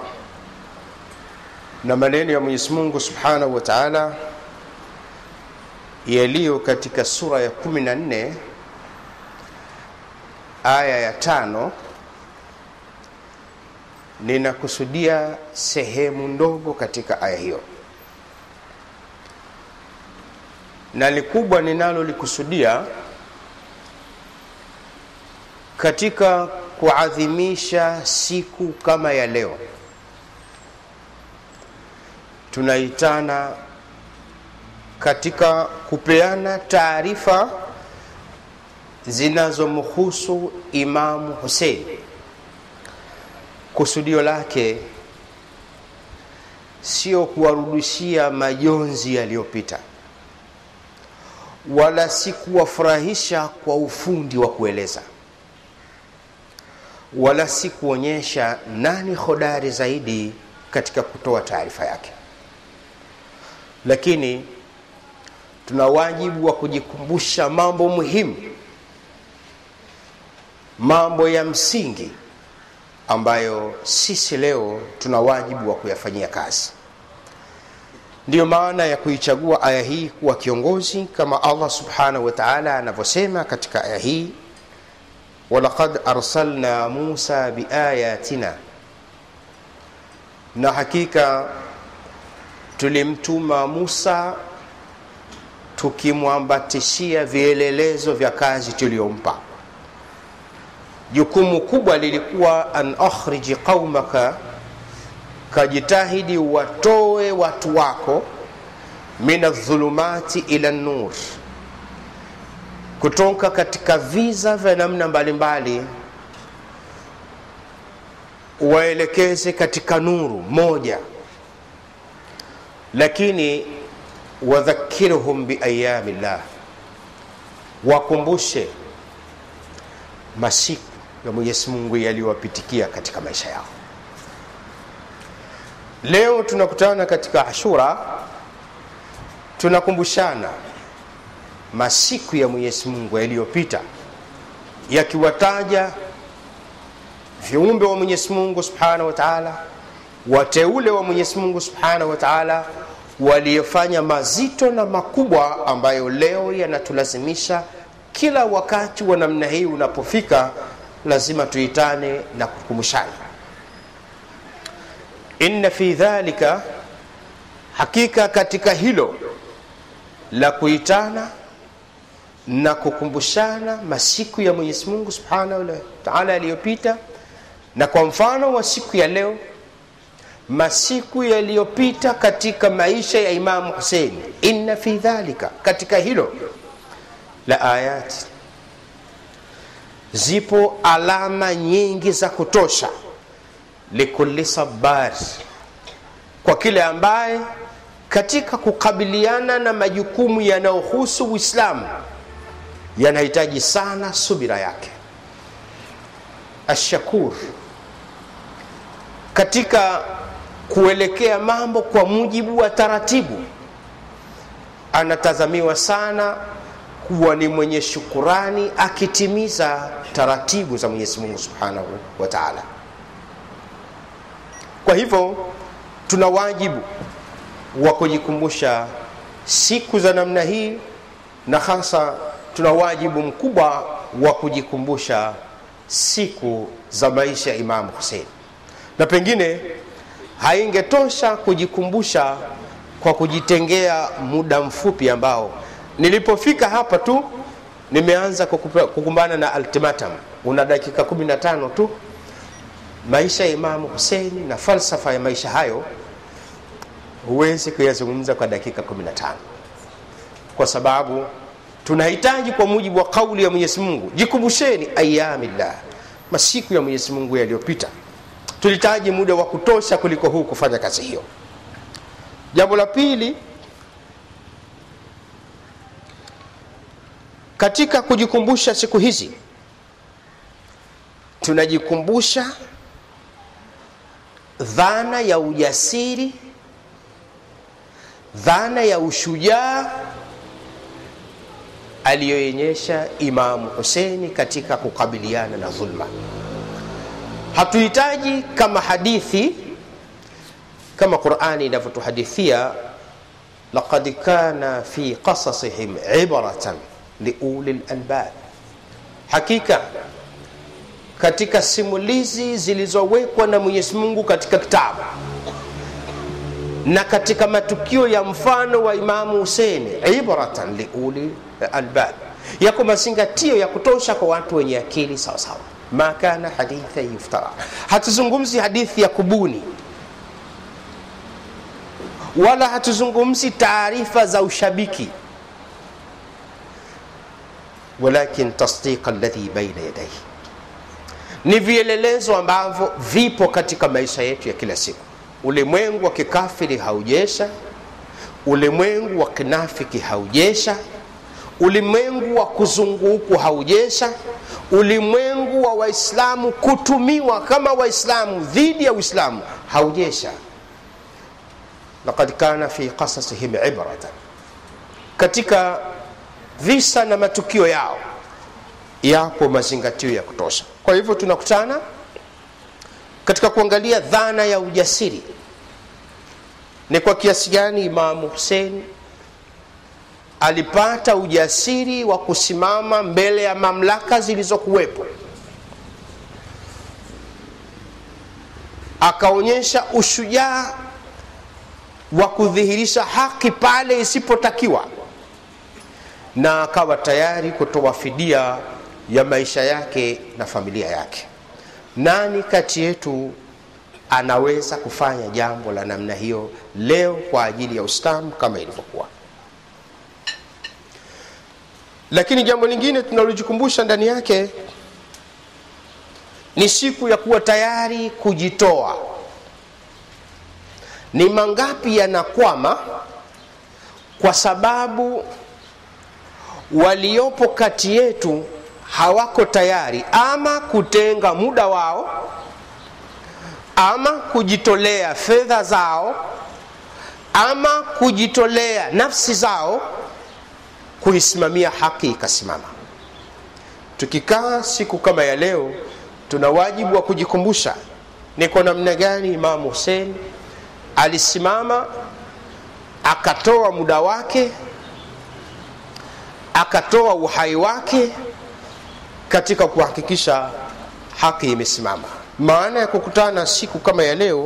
na maneno ya mwenyezi mungu subhanahu wa taala yaliyo katika sura ya 14 aya ya tano ninakusudia sehemu ndogo katika aya hiyo na likubwa ninalolikusudia katika kuadhimisha siku kama ya leo tunaitana katika kupeana taarifa zinazomhusu imamu husein kusudio lake sio kuwarudishia majonzi yaliyopita wala si kuwafurahisha kwa ufundi wa kueleza wala si kuonyesha nani hodari zaidi katika kutoa taarifa yake lakini tuna wajibu wa kujikumbusha mambo muhimu mambo ya msingi ambayo sisi leo tuna wajibu wa kuyafanyia kazi ndiyo maana ya kuichagua aya hii kuwa kiongozi kama allah subhanahu wa taala anavyosema katika aya hii walaqad arsalna musa biayatina na hakika tulimtuma musa tukimwambatishia vielelezo vya kazi tuliyompa jukumu kubwa lilikuwa an akhriji qaumaka kajitahidi watoe watu wako min adhulumati ila nur kutoka katika viza vya namna mbalimbali waelekeze katika nuru moja lakini wadhakiruhum biayami llah wakumbushe masiku ya mwenyezi mungu yaliyowapitikia katika maisha yao leo tunakutana katika ashura tunakumbushana masiku ya mwenyezi mungu yaliyopita yakiwataja viumbe wa mwenyezi mungu subhanahu wa taala wateule wa mwenyezi mungu subhanahu wa taala waliyofanya mazito na makubwa ambayo leo yanatulazimisha kila wakati wa namna hii unapofika lazima tuitane na kukumbushana inna fi dhalika hakika katika hilo la kuitana na kukumbushana masiku ya mwenyezi mungu subhanahu wa taala yaliyopita na kwa mfano wa siku ya leo masiku yaliyopita katika maisha ya imamu husein inna fi dhalika katika hilo la ayati zipo alama nyingi za kutosha likulli sabar kwa kile ambaye katika kukabiliana na majukumu yanayohusu uislamu yanahitaji sana subira yake ashakur katika kuelekea mambo kwa mujibu wa taratibu anatazamiwa sana kuwa ni mwenye shukurani akitimiza taratibu za mwenyezi mungu subhanahu wa taala kwa hivyo tuna wajibu wa kujikumbusha siku za namna hii na hasa tuna wajibu mkubwa wa kujikumbusha siku za maisha ya imamu husein na pengine haingetosha kujikumbusha kwa kujitengea muda mfupi ambao nilipofika hapa tu nimeanza kukupa- kukumbana na ultimatum una dakika 15 tu maisha ya imamu huseini na falsafa ya maisha hayo huwezi kuyazungumza kwa dakika 15 kwa sababu tunahitaji kwa mujibu wa kauli ya mwenyezi mungu jikumbusheni ayamillah masiku ya mwenyezi mungu yaliyopita tulihitaji muda wa kutosha kuliko huu kufanya kazi hiyo jambo la pili katika kujikumbusha siku hizi tunajikumbusha dhana ya ujasiri dhana ya ushujaa aliyoonyesha imamu huseini katika kukabiliana na dhulma hatuhitaji kama hadithi kama qurani inavyotuhadithia laqad kana fi qasasihim ibratan liuli lalbab hakika katika simulizi zilizowekwa na mwenyezi mungu katika kitabu na katika matukio ya mfano wa imamu huseni ibratan liuli albab yako mazingatio ya kutosha kwa watu wenye akili sawasawa ma kana haditha yuftara hatuzungumzi hadithi ya kubuni wala hatuzungumzi taarifa za ushabiki walakin tasdiqa alladhi baina yadayhi ni vielelezo ambavyo vipo katika maisha yetu ya kila siku ulimwengu wa kikafiri haujesha ulimwengu wa kinafiki haujesha ulimwengu wa kuzunguku haujesha ulimwengu wa waislamu kutumiwa kama waislamu dhidi ya uislamu haujesha lakad kana fi qasasihim ibratan katika visa na matukio yao yapo mazingatio ya kutosha kwa hivyo tunakutana katika kuangalia dhana ya ujasiri ni kwa kiasi gani imamu husein alipata ujasiri wa kusimama mbele ya mamlaka zilizokuwepo akaonyesha ushujaa wa kudhihirisha haki pale isipotakiwa na akawa tayari kutoa fidia ya maisha yake na familia yake nani kati yetu anaweza kufanya jambo la namna hiyo leo kwa ajili ya uislamu kama ilivyokuwa lakini jambo lingine tunalojikumbusha ndani yake ni siku ya kuwa tayari kujitoa ni mangapi yanakwama kwa sababu waliopo kati yetu hawako tayari ama kutenga muda wao ama kujitolea fedha zao ama kujitolea nafsi zao kuisimamia haki ikasimama tukikaa siku kama ya leo tuna wajibu wa kujikumbusha ni kwa namna gani imamu husein alisimama akatoa muda wake akatoa uhai wake katika kuhakikisha haki imesimama maana ya kukutana siku kama ya leo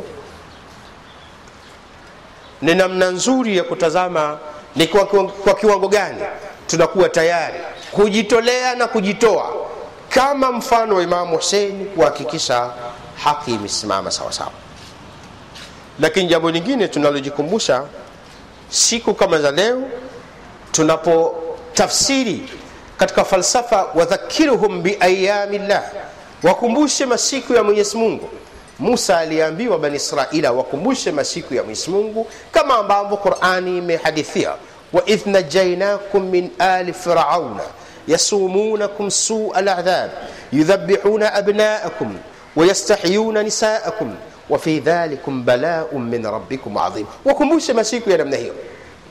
ni namna nzuri ya kutazama ni kwa, kwa, kwa kiwango gani tunakuwa tayari kujitolea na kujitoa kama mfano wa imamu husein kuhakikisha haki imesimama sawasawa lakini jambo lingine tunalojikumbusha siku kama za leo tunapotafsiri katika falsafa wadhakiruhum biayami llah wakumbushe masiku ya mwenyezi mungu musa aliambiwa bani israila wakumbushe masiku ya mwenyezi mungu kama ambavyo qurani imehadithia waidh najainakum min ali firauna yasumunakum sua ladhab yudhabihuna abnaakum wayastahyuna nisaakum wafi dhalikum balaun min rabbikum adhim wakumbushe masiku ya namna hiyo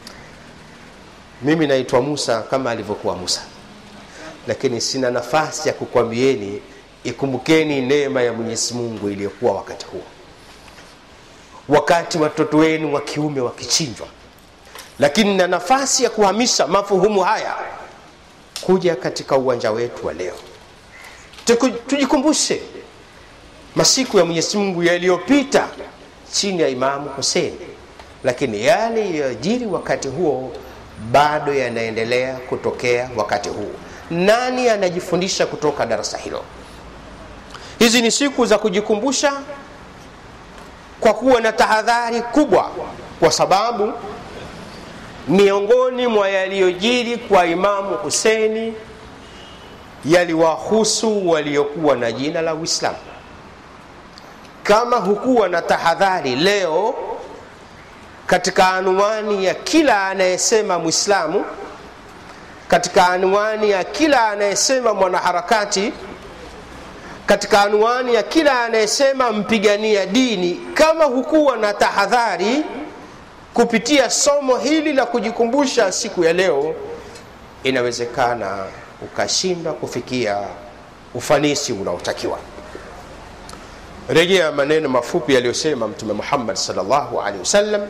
mimi naitwa musa kama alivyokuwa musa lakini sina nafasi ya kukwambieni ikumbukeni neema ya mwenyezi mungu iliyokuwa wakati huo wakati watoto wenu wa kiume wakichinjwa lakini na nafasi ya kuhamisha mafuhumu haya kuja katika uwanja wetu wa leo Tuku, tujikumbushe masiku ya mwenyezi mungu yaliyopita chini ya imamu husein lakini yale yaliyojiri wakati huo bado yanaendelea kutokea wakati huu nani anajifundisha kutoka darasa hilo hizi ni siku za kujikumbusha kwa kuwa na tahadhari kubwa kwa sababu miongoni mwa yaliyojiri kwa imamu huseni yaliwahusu waliokuwa na jina la uislamu kama hukuwa na tahadhari leo katika anwani ya kila anayesema mwislamu katika anwani ya kila anayesema mwanaharakati katika anwani ya kila anayesema mpigania dini kama hukuwa na tahadhari kupitia somo hili la kujikumbusha siku ya leo inawezekana ukashindwa kufikia ufanisi unaotakiwa rejea maneno mafupi yaliyosema mtume muhammad salllahu alehi wasallam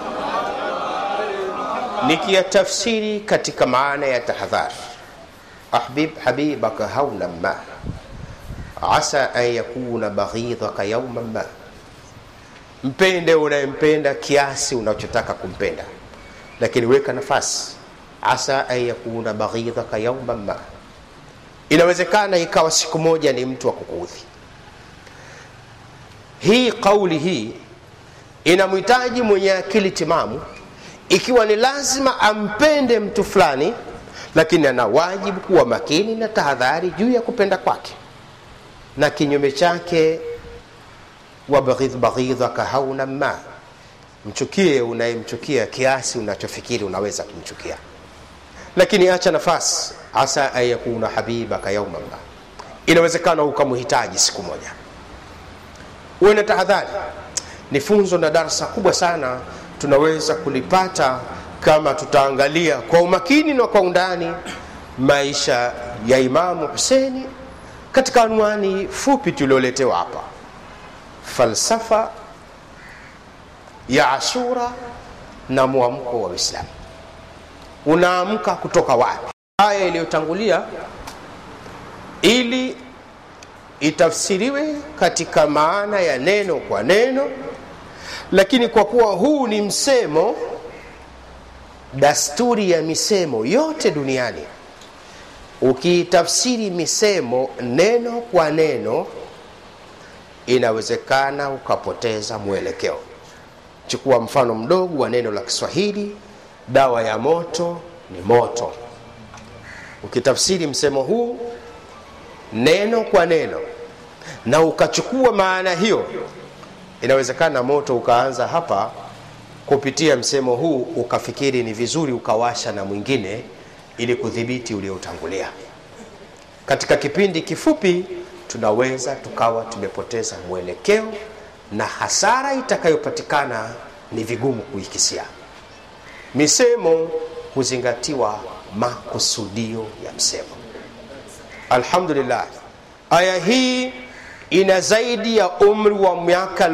nikiyatafsiri katika maana ya tahadhari ahbib habibaka hauna ma asa an yakuna baghidhaka yauman ma mpende unayempenda kiasi unachotaka kumpenda lakini weka nafasi asa an yakuna baghidhaka yauman ma inawezekana ikawa siku moja ni mtu wa kukuudhi hii kauli hii inamhitaji mwenye akili timamu ikiwa ni lazima ampende mtu fulani lakini ana wajibu kuwa makini na tahadhari juu ya kupenda kwake na kinyume chake wabghidh baghidhaka hauna ma mchukie unayemchukia kiasi unachofikiri unaweza kumchukia lakini acha nafasi asa an yakuna habibaka yauman ma inawezekana ukamhitaji siku moja uwe na tahadhari ni funzo na darsa kubwa sana tunaweza kulipata kama tutaangalia kwa umakini na kwa undani maisha ya imamu huseni katika anwani fupi tulioletewa hapa falsafa ya ashura na mwamko wa uislamu unaamka kutoka wapi aya iliyotangulia ili itafsiriwe katika maana ya neno kwa neno lakini kwa kuwa huu ni msemo dasturi ya misemo yote duniani ukiitafsiri misemo neno kwa neno inawezekana ukapoteza mwelekeo chukua mfano mdogo wa neno la kiswahili dawa ya moto ni moto ukitafsiri msemo huu neno kwa neno na ukachukua maana hiyo inawezekana moto ukaanza hapa kupitia msemo huu ukafikiri ni vizuri ukawasha na mwingine ili kudhibiti uliotangulia katika kipindi kifupi tunaweza tukawa tumepoteza mwelekeo na hasara itakayopatikana ni vigumu kuikisia misemo huzingatiwa makusudio ya msemo alhamdulillah aya hii ina zaidi ya umri wa miaka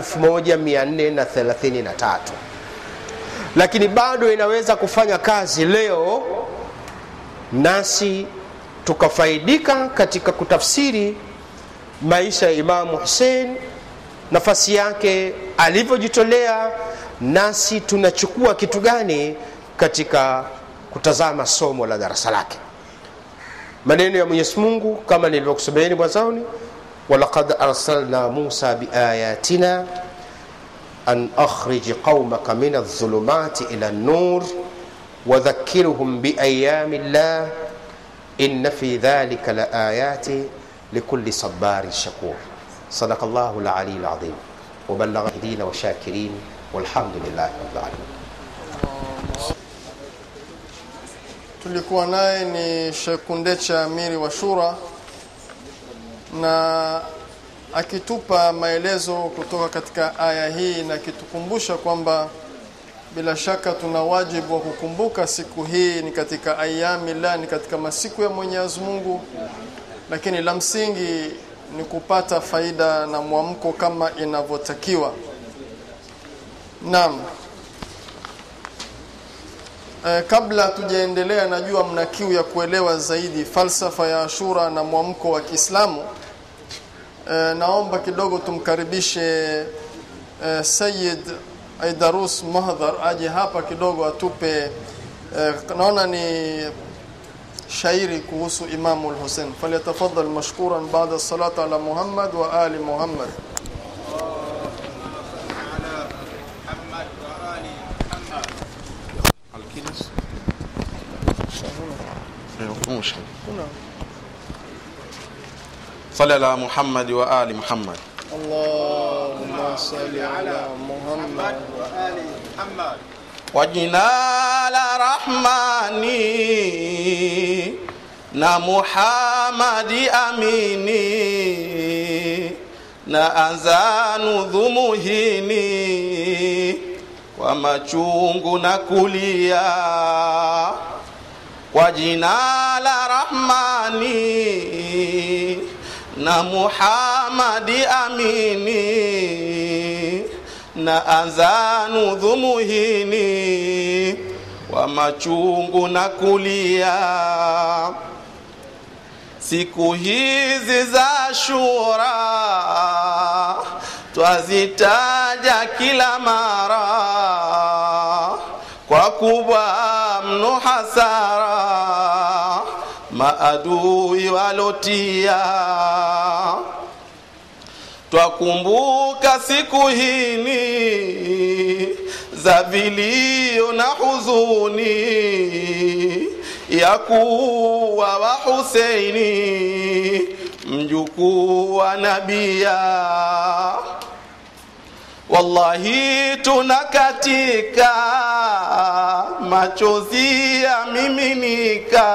1433 lakini bado inaweza kufanya kazi leo nasi tukafaidika katika kutafsiri maisha ya imamu husein nafasi yake alivyojitolea nasi tunachukua kitu gani katika kutazama somo la darasa lake maneno ya mwenyezi mungu kama nilivyokusomeeni mwanzoni walaqad arsalna musa biayatina an akhrij qaumaka min aldhulumati ila nur wadhakirhum biayami llah inna fi dhalika laayati likulli sabarin shakur صدق الله العلي العظيم وبلغ اهدينا وشاكرين والحمد لله رب العالمين tulikuwa naye ni Sheikh Kundecha Amiri wa Shura na akitupa maelezo kutoka katika aya hii na akitukumbusha kwamba bila shaka tuna wajibu wa kukumbuka siku hii ni katika ayami la ni katika masiku ya Mwenyezi Mungu lakini la msingi ni kupata faida na mwamko kama inavyotakiwa naam e, kabla tujaendelea najua mna kiu ya kuelewa zaidi falsafa ya Ashura na mwamko wa Kiislamu e, naomba kidogo tumkaribishe e, Sayyid Aidarus Mahdhar aje hapa kidogo atupe e, naona ni shairi kuhusu Imamu al-Hussein falyatafaddal mashkuran baada salata ala Muhammad wa ali Muhammad صلى على محمد وآل محمد Allahumma salli ala Muhammad kwa jina la Rahmani na Muhammadi amini na anzanu dhumuhini kwa machungu na kulia kwa jina la Rahmani na Muhammadi amini na anzanu dhumuhini wa machungu na kulia siku hizi za shura twazitaja kila mara kwa kubwa mno hasara maadui walotia twakumbuka siku hini za vilio na huzuni ya kuwa wa Huseini mjukuu wa nabia wallahi tunakatika machozi yamiminika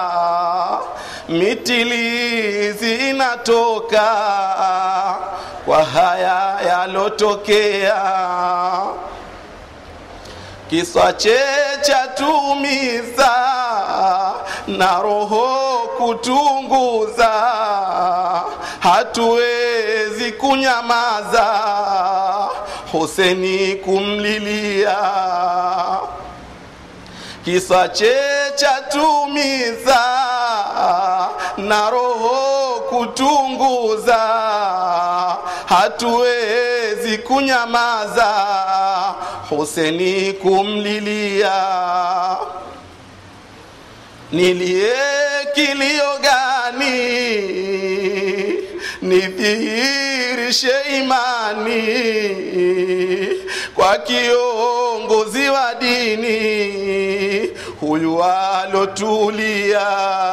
mitilizi inatoka kwa haya yalotokea kiswa checha tumiza na roho kutunguza hatuwezi kunyamaza Huseni kumlilia kisa checha tumiza na roho kutunguza hatuwezi kunyamaza Huseni kumlilia nilie kilio gani nidhihirishe imani kwa kiongozi wa dini huyu alotulia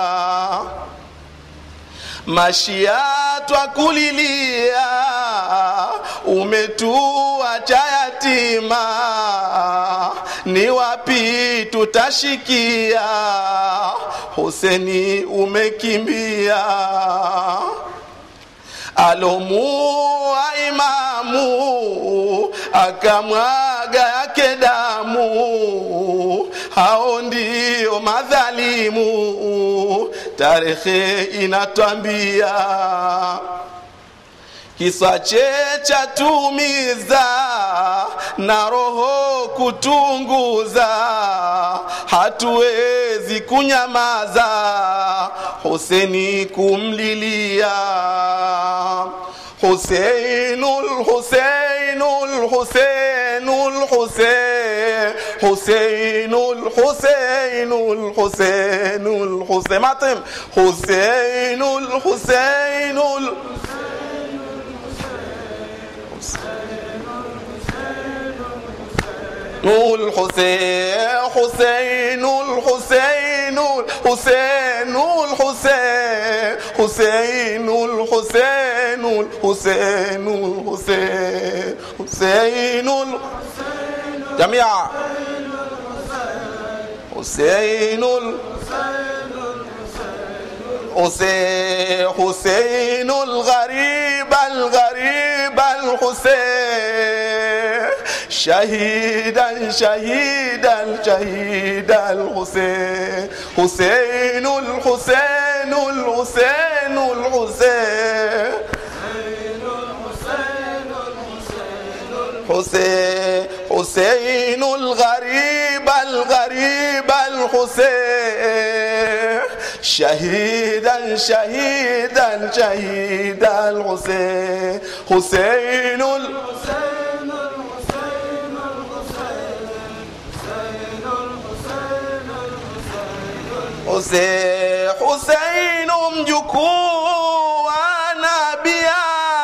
mashia twakulilia umetuacha yatima ni wapi tutashikia Huseni umekimbia alomua imamu akamwaga yake damu hao ndio madhalimu tarehe inatwambia kisa checha tumiza na roho kutunguza hatuwezi kunyamaza Huseni kumlilia Huseinul Huseinul Huseinul Husein Huseinul Huseinul Huseinul Husein matem Huseinul Huseinul الحسين حسين الحسين الحسين الحسين حسين الحسين الحسين الحسين حسين جميعا حسين حسين حسين الغريب الغريب الحسين شهيدا شهيدا شهيدا الحسين حسين الحسين الحسين الحسين حسين حسين الغريب الغريب الحسين شهيدا شهيدا شهيدا الحسين حسين الحسين Hussein, Hussein mjukuu wa nabia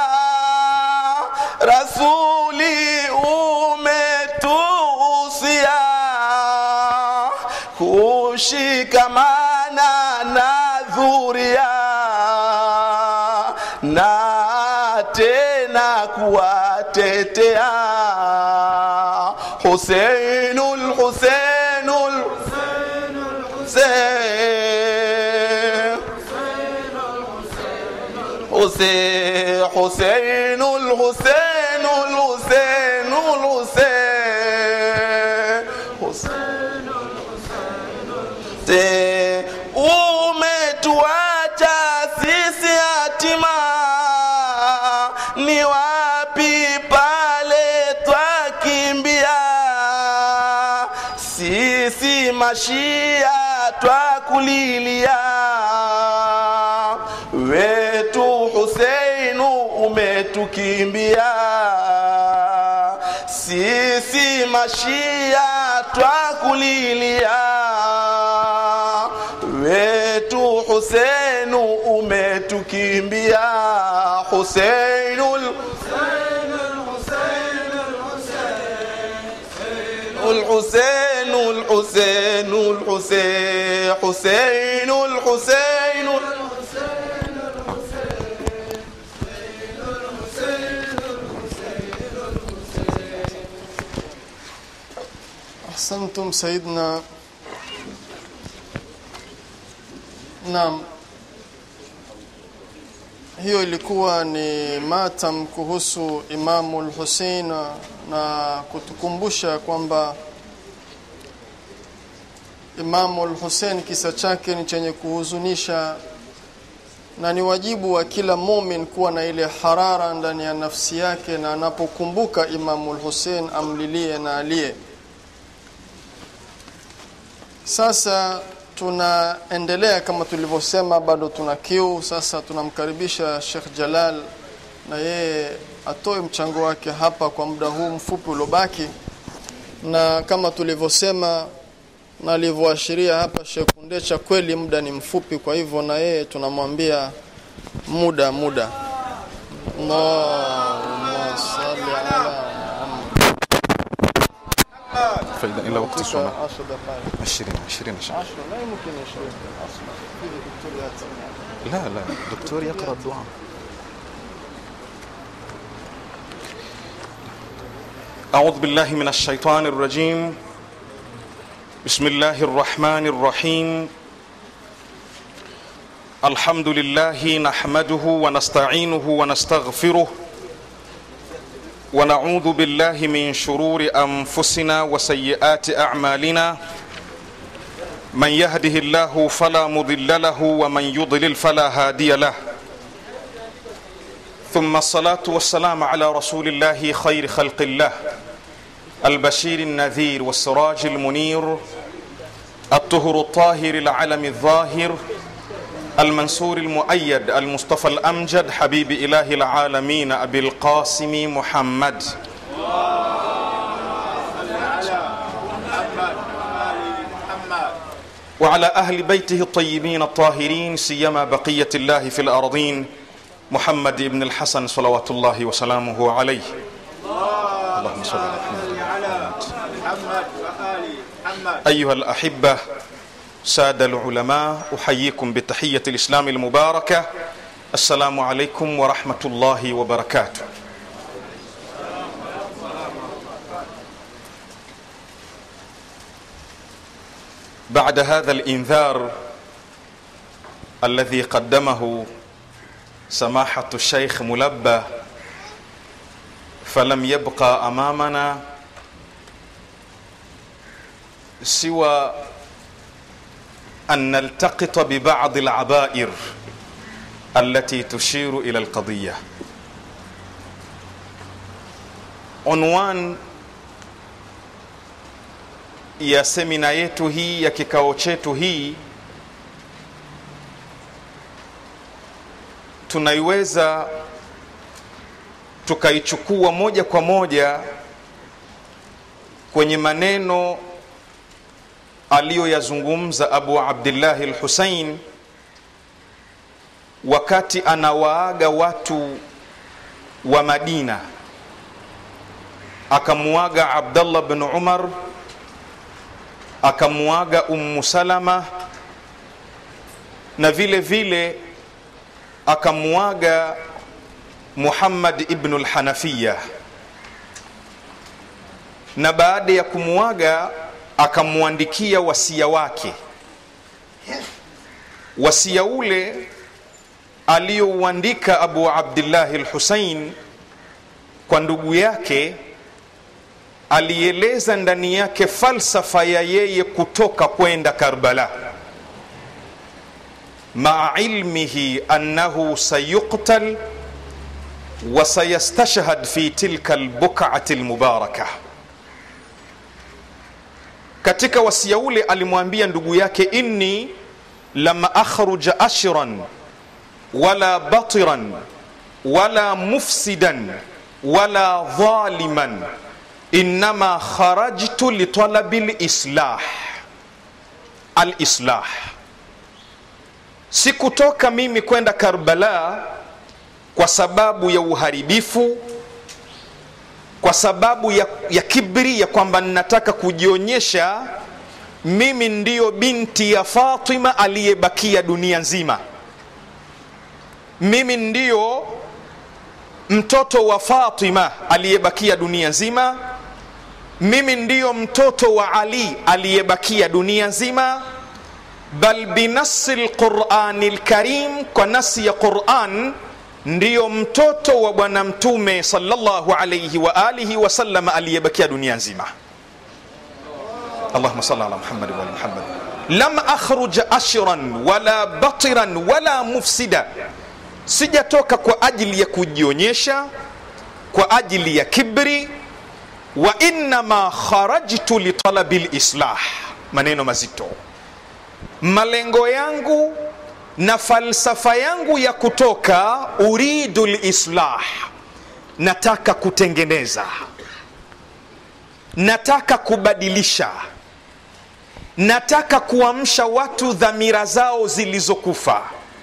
rasuli umetuhusia kushikamana na dhuria na tena kuwatetea Huseinul Huseinul حسين حسين الحسين الحسين الحسين حسين umetuacha sisi hatima ni wapi pale twakimbia sisi mashia twakulilia twakulilia sisi mashia twakulilia wetu Husenu umetukimbia Husenul الحسين الحسين الحسين حسين الحسين Ahsantum Saidna. Naam, hiyo ilikuwa ni matam kuhusu Imamu al-Hussein na kutukumbusha kwamba Imamu al-Hussein kisa chake ni chenye kuhuzunisha na ni wajibu wa kila mumin kuwa na ile harara ndani ya nafsi yake na anapokumbuka Imamu al-Hussein amlilie na alie. Sasa tunaendelea kama tulivyosema, bado tuna kiu. Sasa tunamkaribisha Sheikh Jalal na yeye atoe mchango wake hapa kwa muda huu mfupi uliobaki, na kama tulivyosema na alivyoashiria hapa Sheikh Kundecha, kweli muda ni mfupi, kwa hivyo na yeye tunamwambia muda muda. Allahumma salli ala فإذا إلى وقت الصلاة Muhammad. 10 دقائق عشرين عشرين عشان 10 لا يمكن 20 اصلا في دكتور ياسر لا لا الدكتور يقرأ الدعاء أعوذ بالله من الشيطان الرجيم بسم الله الرحمن الرحيم الحمد لله نحمده ونستعينه ونستغفره ونعوذ بالله من شرور أنفسنا وسيئات أعمالنا من يهده الله فلا مضل له ومن يضلل فلا هادي له ثم الصلاة والسلام على رسول الله خير خلق الله البشير النذير والسراج المنير الطهر الطاهر العلم الظاهر المنصور المؤيد المصطفى الأمجد حبيب إله العالمين أبي القاسم محمد وعلى أهل بيته الطيبين الطاهرين سيما بقية الله في الأرضين محمد بن الحسن صلوات الله وسلامه عليه اللهم صل على محمد أيها الأحبة سادة العلماء أحييكم بتحية الإسلام المباركة السلام عليكم ورحمة الله وبركاته بعد هذا الإنذار الذي قدمه سماحة الشيخ ملبى فلم يبقى أمامنا سوى أن نلتقط ببعض العبائر التي تشير إلى القضية عنوان ya semina yetu hii ya kikao chetu hii tunaiweza tukaichukua moja kwa moja kwenye maneno aliyoyazungumza Abu Abdillahi al-Husain wakati anawaaga watu wa Madina, akamuaga Abdallah bin Umar, akamuaga Ummu Salama na vile vile akamuaga Muhammad ibn al-Hanafiya, na baada ya kumuaga akamwandikia wasia wake. Wasia ule aliyouandika Abu Abdillahi al-Husain kwa ndugu yake, alieleza ndani yake falsafa ya yeye kutoka kwenda Karbala, maa ilmihi annahu sayuqtal wa sayastashhad fi tilka albuk'ati almubarakah katika wasia ule alimwambia ndugu yake inni lam akhruja ashran wala batiran wala mufsidan wala dhaliman innama kharajtu litalabi lislah alislah sikutoka mimi kwenda karbala kwa sababu ya uharibifu kwa sababu ya, ya kibri ya kwamba ninataka kujionyesha mimi ndiyo binti ya fatima aliyebakia dunia nzima mimi ndiyo mtoto wa fatima aliyebakia dunia nzima mimi ndiyo mtoto wa ali aliyebakia dunia nzima bal binasi lqurani lkarim kwa nasi ya quran ndiyo mtoto wa bwana mtume salllahu alaihi wa alihi wasallam aliyebakia dunia nzima allahuma sali ala muhammadi waali muhammad lam akhruj ashran wala batiran wala mufsida sijatoka kwa ajili ya kujionyesha kwa ajili ya kibri wa innama kharajtu litalabi lislah maneno mazito malengo yangu na falsafa yangu ya kutoka uridu lislah nataka kutengeneza nataka kubadilisha nataka kuamsha watu dhamira zao zilizokufa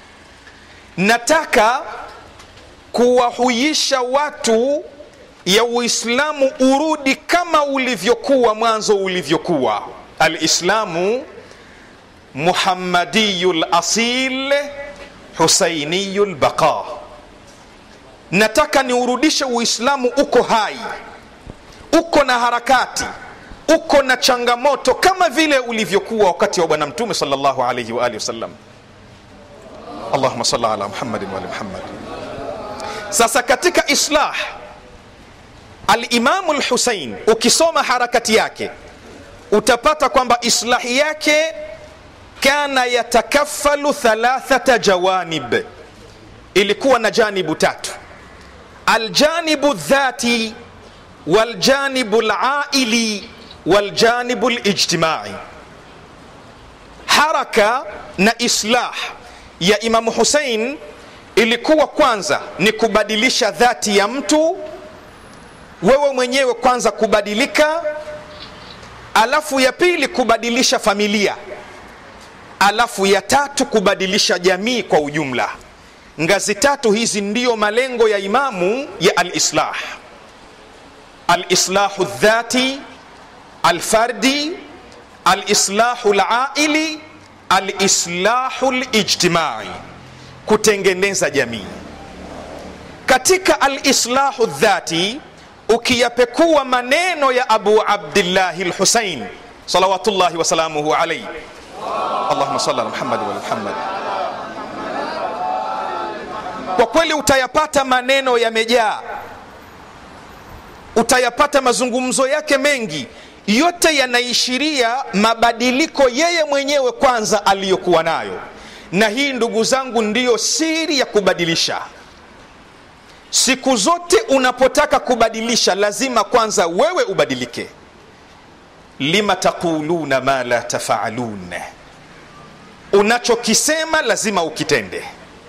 nataka kuwahuisha watu ya uislamu urudi kama ulivyokuwa mwanzo ulivyokuwa alislamu muhammadiyu lasil husainiyu lbaqa nataka niurudishe uislamu uko hai uko na harakati uko na changamoto kama vile ulivyokuwa wakati wa bwana mtume salllahu alaihi waalihi wasallam allahuma sali ala muhammadin waali muhammad sasa katika islah alimamu lhusein ukisoma harakati yake utapata kwamba islahi yake kana yatakafalu thalathata jawanib ilikuwa na janibu tatu aljanibu dhati waljanibu laili waljanibu lijtimai haraka na islah ya imamu husein ilikuwa kwanza ni kubadilisha dhati ya mtu wewe mwenyewe kwanza kubadilika alafu ya pili kubadilisha familia alafu ya tatu kubadilisha jamii kwa ujumla ngazi tatu hizi ndiyo malengo ya imamu ya alislah alislahu dhati alfardi alislahu laili alislahu lijtimai kutengeneza jamii katika alislahu dhati ukiyapekua maneno ya abu abdillahi lhusain salawatullahi wasalamuhu alaihi allahuma sali ala muhammadi wali muhammad kwa kweli utayapata maneno yamejaa utayapata mazungumzo yake mengi yote yanaishiria mabadiliko yeye mwenyewe kwanza aliyokuwa nayo na hii ndugu zangu ndiyo siri ya kubadilisha siku zote unapotaka kubadilisha lazima kwanza wewe ubadilike lima taquluna ma la tafalun unachokisema lazima ukitende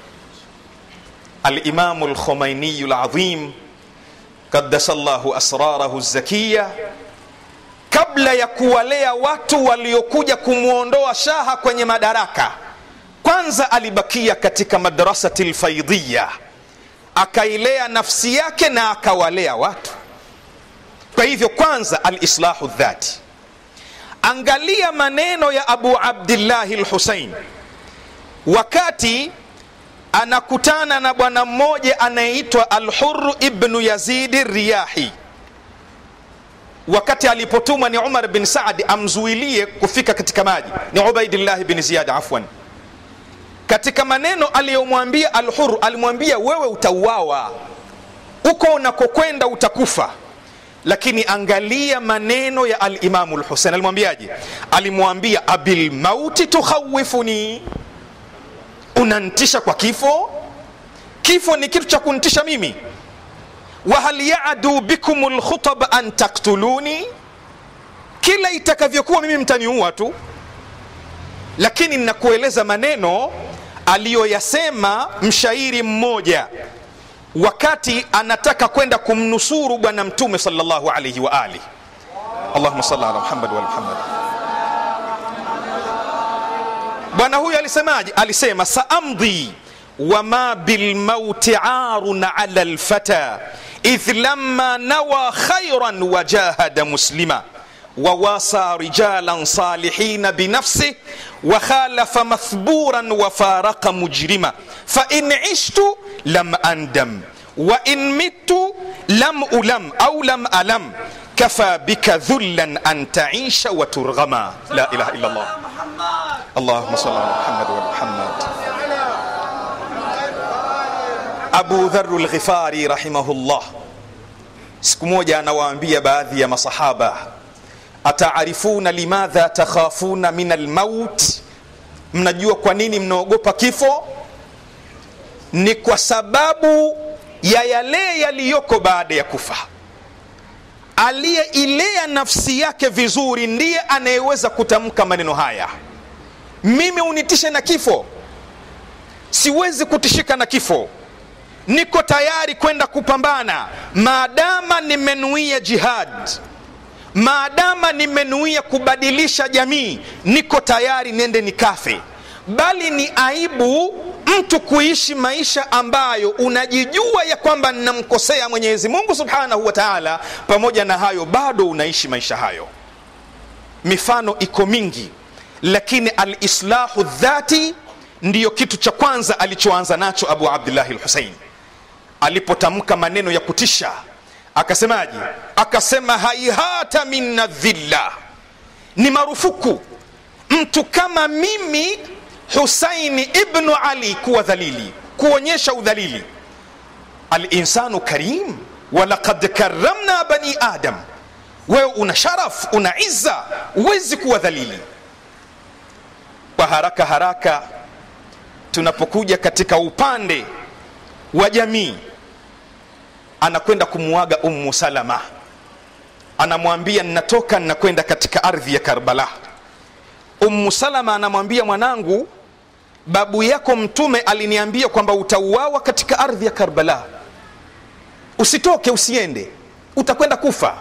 alimamu lkhomainiyu ladhim qaddasa llahu asrarahu zakiya kabla ya kuwalea watu waliokuja kumwondoa shaha kwenye madaraka kwanza alibakia katika madrasati lfaidhiya akailea nafsi yake na akawalea watu kwa hivyo kwanza alislahu dhati angalia maneno ya abu abdillahi lhusain wakati anakutana na bwana mmoja anayeitwa alhuru ibnu yazidi riyahi wakati alipotumwa ni umar bin saadi amzuilie kufika katika maji ni ubaidillahi bin ziyad afwan katika maneno aliyomwambia alhuru alimwambia wewe utauawa uko unakokwenda utakufa lakini angalia maneno ya alimamu lhusein alimwambiaje alimwambia abilmauti tukhawifuni unantisha kwa kifo kifo ni kitu cha kuntisha mimi wahal yadu bikum lkhutab an taktuluni kila itakavyokuwa mimi mtaniua tu lakini ninakueleza maneno aliyoyasema mshairi mmoja wakati anataka kwenda kumnusuru bwana mtume sallallahu alaihi wa alihi allahuma salli ala muhammad wa muhammad bwana huyu alisemaje alisema saamdhi wama bilmauti arun ala lfata idh lama nawa khairan wajahada muslima وواسى رجالا صالحين بنفسه وخالف مثبورا وفارق مجرما فإن عشت لم أندم وإن مت لم ألم أو لم ألم كفى بك ذلا أن تعيش وترغما لا إله إلا الله اللهم صل على محمد ومحمد Abu Dharru Lghifari rahimahullah siku moja anawaambia baadhi ya masahaba, ataarifuna limadha takhafuna min almaut, mnajua kwa nini mnaogopa kifo? Ni kwa sababu ya yale yaliyoko baada ya kufa. Aliyeilea nafsi yake vizuri ndiye anayeweza kutamka maneno haya, mimi unitishe na kifo, siwezi kutishika na kifo niko tayari kwenda kupambana maadama nimenuia jihad maadama nimenuia kubadilisha jamii niko tayari nende nikafe bali ni aibu mtu kuishi maisha ambayo unajijua ya kwamba ninamkosea mwenyezi mungu subhanahu wa taala pamoja na hayo bado unaishi maisha hayo mifano iko mingi lakini alislahu dhati ndiyo kitu cha kwanza alichoanza nacho abu abdillahi lhusein alipotamka maneno ya kutisha akasemaje akasema haihata minna dhilla ni marufuku mtu kama mimi husaini ibnu ali kuwa dhalili kuonyesha udhalili alinsanu karim walaqad karamna bani adam wewe una sharaf una izza huwezi kuwa dhalili kwa haraka haraka tunapokuja katika upande wa jamii anakwenda kumuaga ummu salama anamwambia ninatoka ninakwenda katika ardhi ya karbala ummu salama anamwambia mwanangu babu yako mtume aliniambia kwamba utauawa katika ardhi ya karbala usitoke usiende utakwenda kufa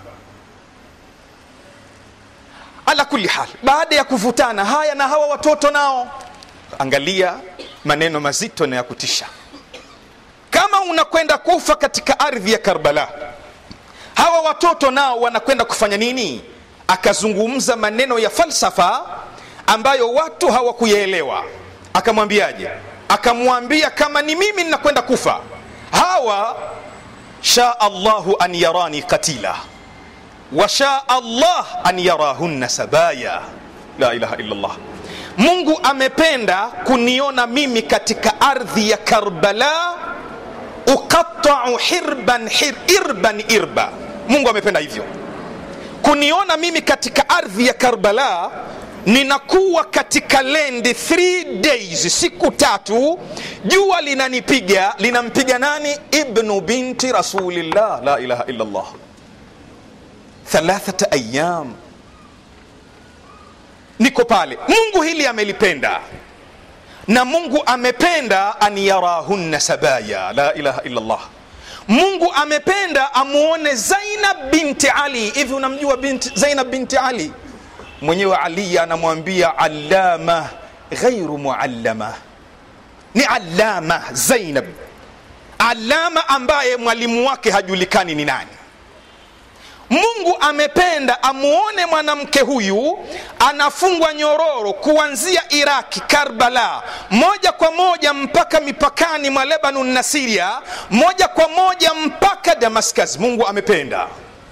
ala kuli hal baada ya kuvutana haya na hawa watoto nao angalia maneno mazito na ya kutisha kama unakwenda kufa katika ardhi ya karbala hawa watoto nao wanakwenda kufanya nini akazungumza maneno ya falsafa ambayo watu hawakuyaelewa akamwambiaje akamwambia kama ni mimi ninakwenda kufa hawa shaa allahu an yarani katila wa shaa allah an yarahunna sabaya la ilaha illa allah mungu amependa kuniona mimi katika ardhi ya karbala uqatau hirban hir, irban irba mungu amependa hivyo kuniona mimi katika ardhi ya karbala ninakuwa katika lendi 3 days siku tatu jua linanipiga linampiga nani ibnu binti rasulillah la ilaha illa allah thalathata ayam niko pale mungu hili amelipenda na mungu amependa an yarahunna sabaya la ilaha illa allah mungu amependa amuone zainab binti ali hivi unamjua binti, zainab binti ali mwenyewe ali anamwambia allama ghairu muallama ni allama zainab allama ambaye mwalimu wake hajulikani ni nani mungu amependa amuone mwanamke huyu anafungwa nyororo kuanzia iraki karbala moja kwa moja mpaka mipakani mwa lebanon na siria moja kwa moja mpaka damascus mungu amependa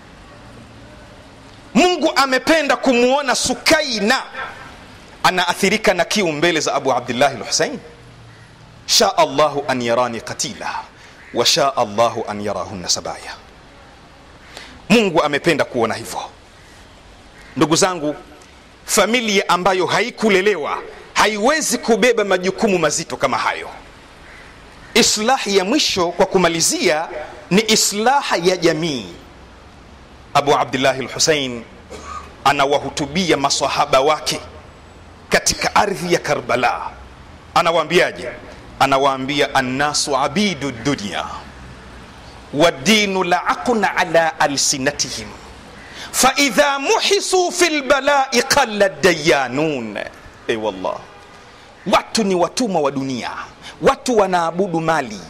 mungu amependa kumwona sukaina anaathirika na kiu mbele za abu abdillahi lhusein shaa allahu an yarani qatila wa shaa allahu an yarahunna sabaya mungu amependa kuona hivyo ndugu zangu familia ambayo haikulelewa haiwezi kubeba majukumu mazito kama hayo islahi ya mwisho kwa kumalizia ni islaha ya jamii abu abdillahi lhusein anawahutubia masahaba wake katika ardhi ya karbala anawaambiaje anawaambia annasu abidu dunia wadinu laaqun ala alsinatihim faidha muhisuu fi lbalai qalla dayanun e wallah watu ni watumwa wa dunia watu wanaabudu mali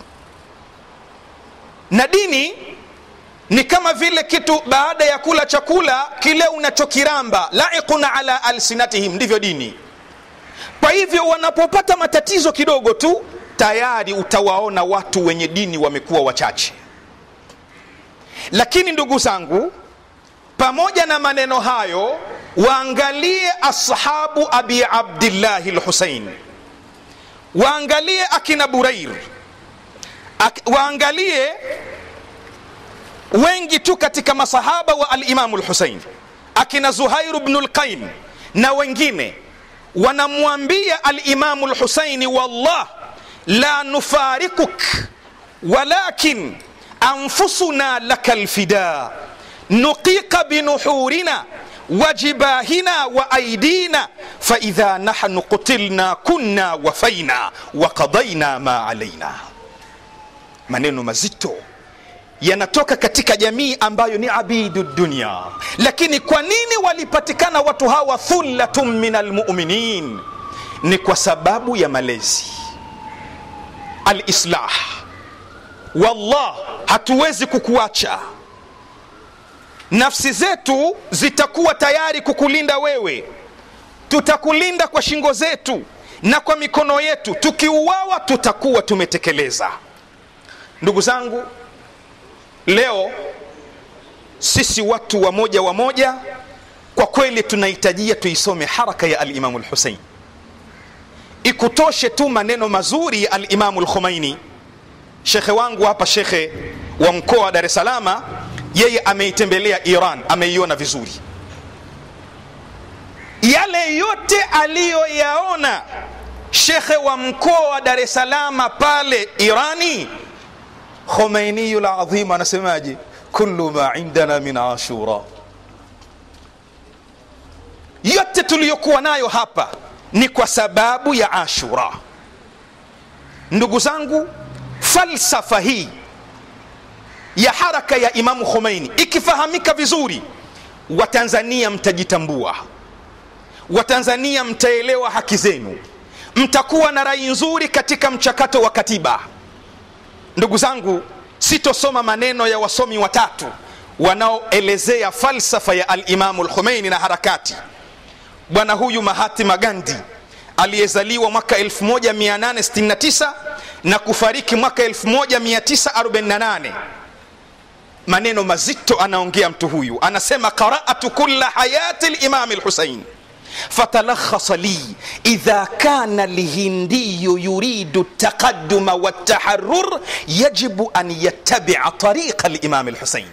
na dini ni kama vile kitu baada ya kula chakula kile unachokiramba laiqun ala alsinatihim ndivyo dini kwa hivyo wanapopata matatizo kidogo tu tayari utawaona watu wenye dini wamekuwa wachache lakini ndugu zangu pamoja na maneno hayo waangalie ashabu abi abdillahi lhusein waangalie akina burair Ak, waangalie wengi tu katika masahaba wa alimamu lhusein akina zuhairu bnu lqaim na wengine wanamwambia alimamu lhusaini wallah la nufarikuk walakin anfusuna laka lfida nuqiqa binuhurina وجباهنا وأيدينا فإذا نحن قتلنا كنا وفينا وقضينا ما علينا maneno mazito yanatoka katika jamii ambayo ni abidu dunia lakini kwa nini walipatikana watu hawa thullatun min almuminin ni kwa sababu ya malezi alislah wallah hatuwezi kukuacha nafsi zetu zitakuwa tayari kukulinda wewe tutakulinda kwa shingo zetu na kwa mikono yetu tukiuawa tutakuwa tumetekeleza ndugu zangu leo sisi watu wa moja wa moja kwa kweli tunahitajia tuisome haraka ya alimamu lhusein ikutoshe tu maneno mazuri ya alimamu lkhumaini shekhe wangu hapa shekhe wa mkoa wa dar es salama yeye ameitembelea iran ameiona vizuri yale yote aliyoyaona shekhe wa mkoa wa dar es salama pale irani khomeiniyu ladhim anasemaje kullu ma indana min ashura yote tuliyokuwa nayo hapa ni kwa sababu ya ashura ndugu zangu falsafa hii ya haraka ya imamu khomeini ikifahamika vizuri watanzania mtajitambua watanzania mtaelewa haki zenu mtakuwa na rai nzuri katika mchakato wa katiba ndugu zangu sitosoma maneno ya wasomi watatu wanaoelezea falsafa ya alimamu lkhomeini na harakati bwana huyu mahatima gandi aliyezaliwa mwaka 1869 na kufariki mwaka 1948 maneno mazito anaongea mtu huyu anasema qaratu kula hayati limami lhusain فتلخص لي إذا كان الهندي يريد التقدم والتحرر يجب أن يتبع طريق الإمام الحسين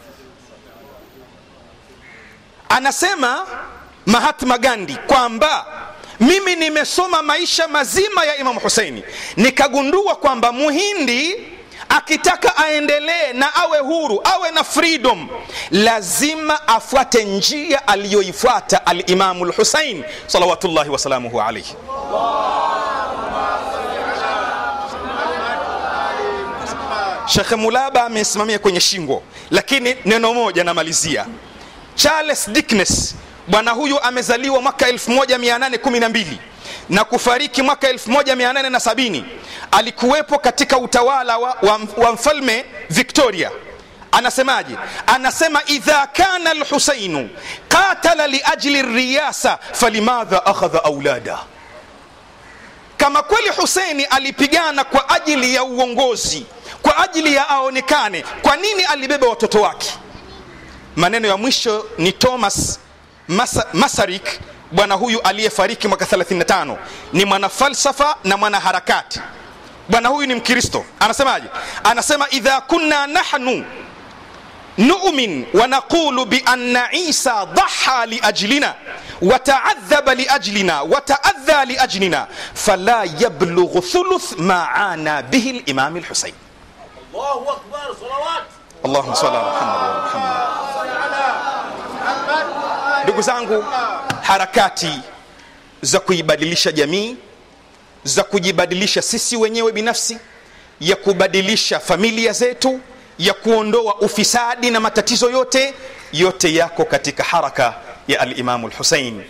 anasema mahatma gandi kwamba mimi nimesoma maisha mazima ya imamu huseini nikagundua kwamba muhindi akitaka aendelee na awe huru awe na freedom lazima afuate njia aliyoifuata alimamu lhusain salawatullahi wasalamuhu alaihi shekhe mulaba amesimamia kwenye shingo lakini neno moja namalizia charles dickness bwana huyu amezaliwa mwaka 1812 na kufariki mwaka 1870 alikuwepo katika utawala wa, wa, wa mfalme victoria anasemaje anasema idha kana lhusainu qatala liajli riyasa falimadha akhadha aulada kama kweli huseini alipigana kwa ajili ya uongozi kwa ajili ya aonekane kwa nini alibeba watoto wake maneno ya mwisho ni thomas Masa, masarik bwana huyu aliyefariki mwaka 35 ni mwanafalsafa na mwanaharakati bwana huyu ni mkristo anasemaje anasema idha kunna nahnu nu'min wa naqulu bi anna isa dhaha li ajlina وتعذب لأجلنا وتأذى لأجلنا فلا يبلغ ثلث ما عانى به الإمام الحسين الله اكبر صلوات اللهم صل على محمد وعلى محمد ndugu zangu harakati za kuibadilisha jamii za kujibadilisha sisi wenyewe binafsi ya kubadilisha familia zetu ya kuondoa ufisadi na matatizo yote yote yako katika haraka ya alimamu lhusein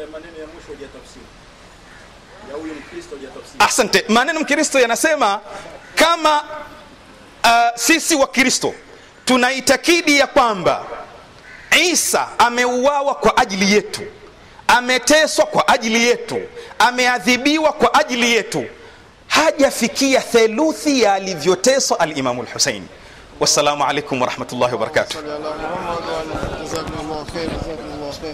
asante maneno mkristo yanasema kama uh, sisi wakristo tunaitakidi ya kwamba isa ameuawa kwa ajili yetu ameteswa kwa ajili yetu ameadhibiwa kwa ajili yetu hajafikia theluthi ya alivyoteswa alimamu lhusein wassalamu alaikum warahmatullahi wabarakatuh صل على محمد وعلى جزاكم الله خير جزاكم الله خير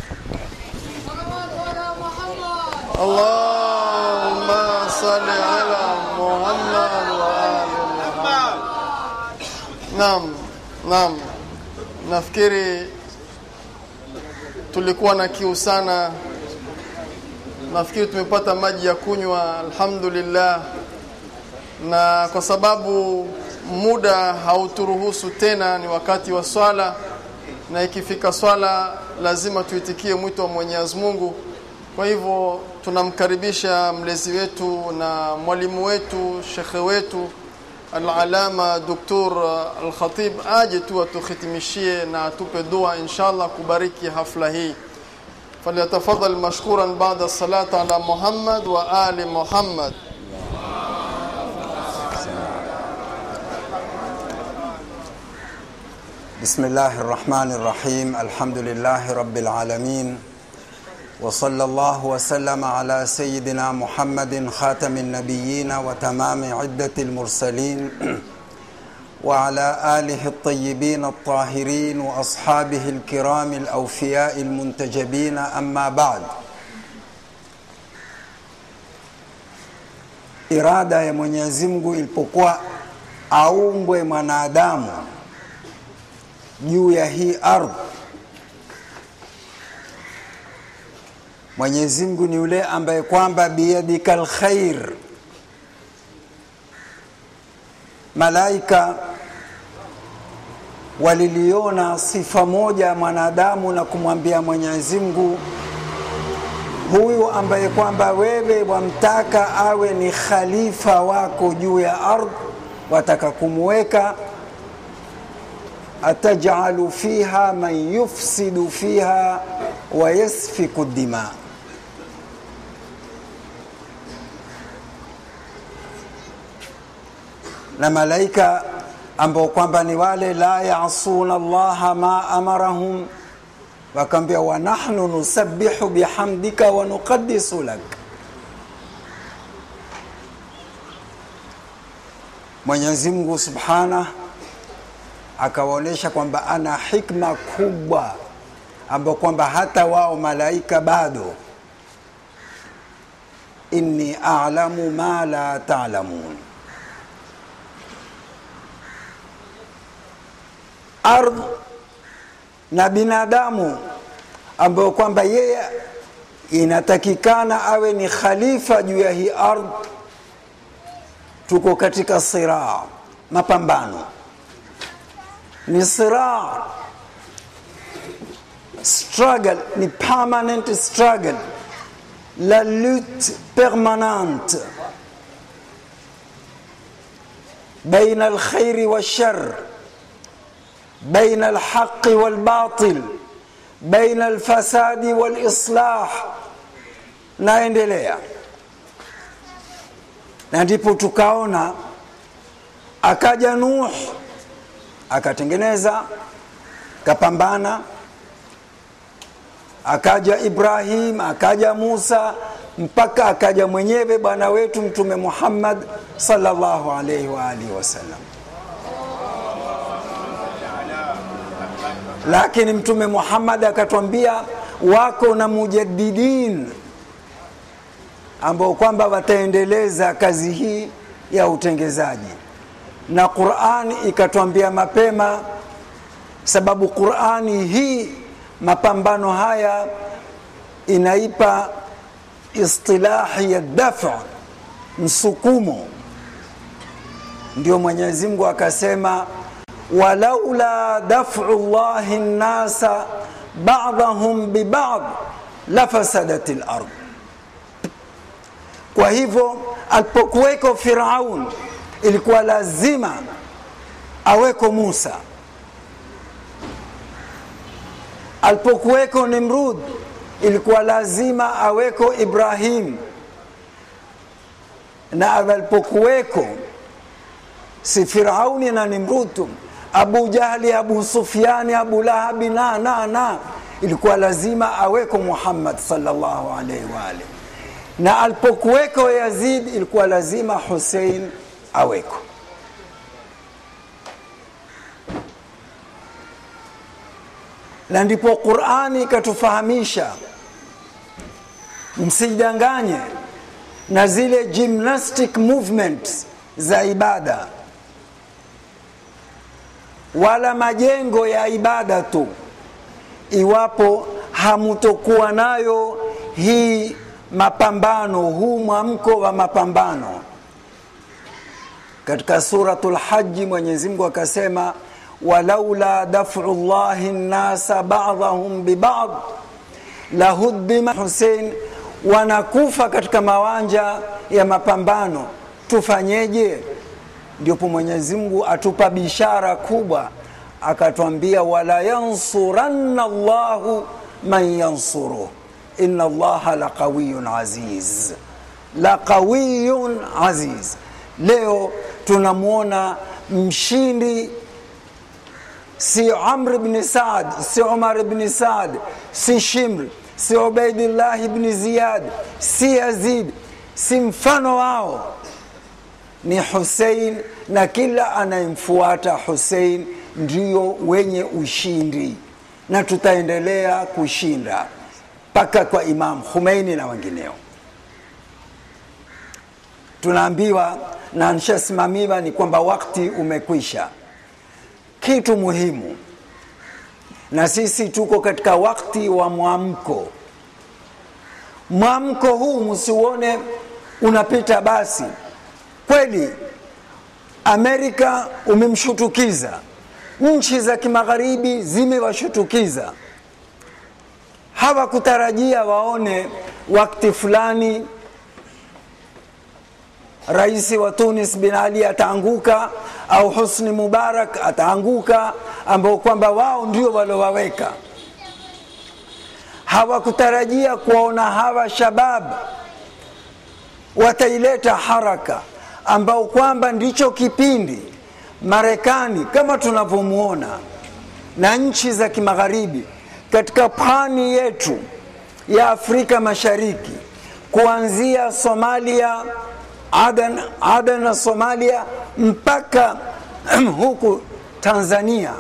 اللهم صل على محمد وآل محمد naam naam nafikiri tulikuwa na kiu sana nafikiri tumepata maji ya kunywa alhamdulillah na kwa sababu muda hauturuhusu tena ni wakati wa swala na ikifika swala lazima tuitikie mwito wa Mwenyezi Mungu kwa hivyo tunamkaribisha mlezi wetu na mwalimu wetu shekhe wetu Al-Alama Dr. Al-Khatib aje tu atuhitimishie na atupe dua inshallah kubariki hafla hii فليتفضل مشكورا بعد الصلاة على محمد وآل محمد بسم الله الرحمن الرحيم الحمد لله رب العالمين وصلى الله وسلم على سيدنا محمد خاتم النبيين وتمام عدة المرسلين وعلى آله الطيبين الطاهرين وأصحابه الكرام الأوفياء المنتجبين أما بعد irada ya Mwenyezi Mungu ilipokuwa aumbwe mwanadamu juu ya hii ardhi Mwenyezi Mungu ni yule ambaye kwamba biyadika alkhair malaika waliliona sifa moja ya mwanadamu na kumwambia Mwenyezi Mungu huyu ambaye kwamba wewe wamtaka awe ni khalifa wako juu ya ardhi wataka kumweka atajalu fiha man yufsidu fiha wa yasfiku dima na malaika ambao kwamba ni wale la yasuna allaha ma amarahum wakaambia wa nahnu nusabbihu bihamdika wa nuqaddisu lak Mwenyezi Mungu subhana akawaonyesha kwamba ana hikma kubwa ambao kwamba hata wao malaika bado inni a'lamu ma la ta'lamun ardh na binadamu ambayo kwamba yeye inatakikana awe ni khalifa juu ya hii ardh tuko katika siraa mapambano ni siraa struggle ni permanent struggle la lutte permanente بين الخير والشر بين الحق والباطل بين الفساد والإصلاح naendelea na ndipo tukaona akaja Nuh akatengeneza kapambana akaja Ibrahim akaja Musa mpaka akaja mwenyewe bwana wetu mtume Muhammad sallallahu alaihi wa alihi wasallam lakini mtume Muhammad akatwambia wako na mujaddidin ambao kwamba wataendeleza kazi hii ya utengezaji na Qur'ani ikatwambia mapema sababu Qur'ani hii mapambano haya inaipa istilahi ya dafa msukumo ndio Mwenyezi Mungu akasema walaula daf'u Allahi nnasa ba'dahum biba'd lafasadatil ardh kwa hivyo alipokuweko Firaun ilikuwa lazima aweko Musa, alipokuweko Nimrud ilikuwa lazima aweko Ibrahim, na alipokuweko si Firauni na Nimrud tu, Abu Jahli, Abu Sufyani, Abu Lahabi na na na, ilikuwa lazima aweko Muhammad sallallahu alaihi wa alihi, na alipokuweko Yazid ilikuwa lazima Hussein aweko. na ndipo Qurani ikatufahamisha msijidanganye na zile gymnastic movements za ibada wala majengo ya ibada tu, iwapo hamutokuwa nayo hii mapambano, huu mwamko wa mapambano. Katika suratul Haji Mwenyezi Mungu akasema walaula daf'u llahi nnasa ba'dahum biba'd lahuddima. Hussein wanakufa katika mawanja ya mapambano, tufanyeje? Ndipo Mwenyezi Mungu atupa bishara kubwa, akatwambia wala yansuranna llahu man yansuruh inna allaha laqawiyun aziz, laqawiyun aziz. Leo tunamwona mshindi si Amr ibn Saad, si Umar ibn Saad, si Shimr, si Ubaidillah ibn Ziyad, si Yazid, si mfano wao, ni Hussein, na kila anayemfuata Hussein ndio wenye ushindi, na tutaendelea kushinda mpaka kwa Imam Khomeini na wengineo. Tunaambiwa na nishasimamiwa ni kwamba wakati umekwisha kitu muhimu, na sisi tuko katika wakati wa mwamko. Mwamko huu msiuone unapita basi. Kweli Amerika umemshutukiza, nchi za kimagharibi zimewashutukiza, hawakutarajia waone wakati fulani rais wa Tunis bin Ali ataanguka au Husni Mubarak ataanguka, ambao kwamba wao ndio waliowaweka. Hawakutarajia kuwaona hawa shabab wataileta haraka, ambao kwamba ndicho kipindi Marekani kama tunavyomwona na nchi za kimagharibi katika pwani yetu ya Afrika Mashariki kuanzia Somalia Aden, Aden na Somalia mpaka huku Tanzania.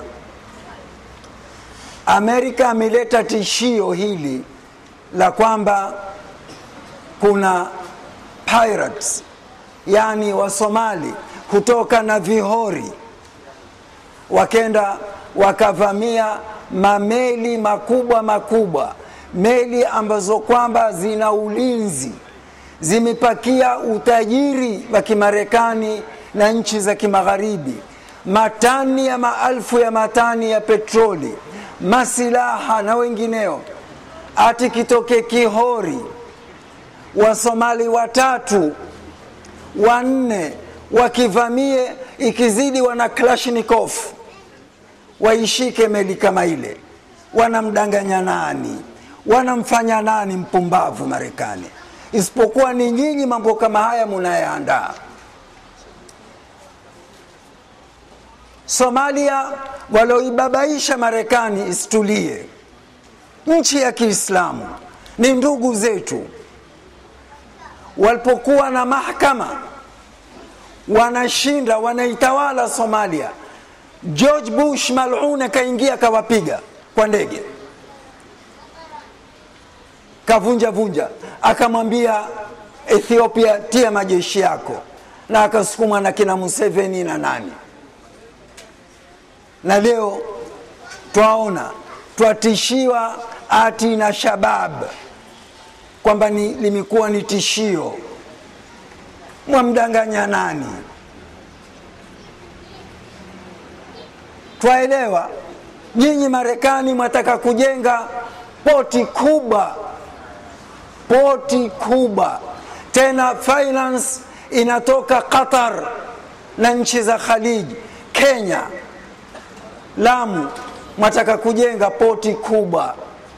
Amerika ameleta tishio hili la kwamba kuna pirates, yani Wasomali kutoka na vihori wakenda wakavamia mameli makubwa makubwa, meli ambazo kwamba zina ulinzi zimepakia utajiri wa Kimarekani na nchi za Kimagharibi, matani ya maelfu ya matani ya petroli, masilaha na wengineo. Ati kitoke kihori, Wasomali watatu wanne wakivamie, ikizidi wana Kalashnikov waishike meli kama ile. Wanamdanganya nani? Wanamfanya nani mpumbavu Marekani? isipokuwa ni nyinyi mambo kama haya munayaandaa. Somalia walioibabaisha Marekani isitulie, nchi ya Kiislamu ni ndugu zetu. Walipokuwa na mahakama wanashinda, wanaitawala Somalia, George Bush malun akaingia akawapiga kwa ndege kavunja vunja, akamwambia Ethiopia, tia majeshi yako, na akasukumwa na kina Museveni na nani, na leo twaona twatishiwa ati na Shabab kwamba ni, limekuwa ni tishio. Mwamdanganya nani? Twaelewa nyinyi Marekani mwataka kujenga poti kubwa poti kubwa tena finance inatoka Qatar na nchi za Khaliji, Kenya, Lamu, mwataka kujenga poti kubwa.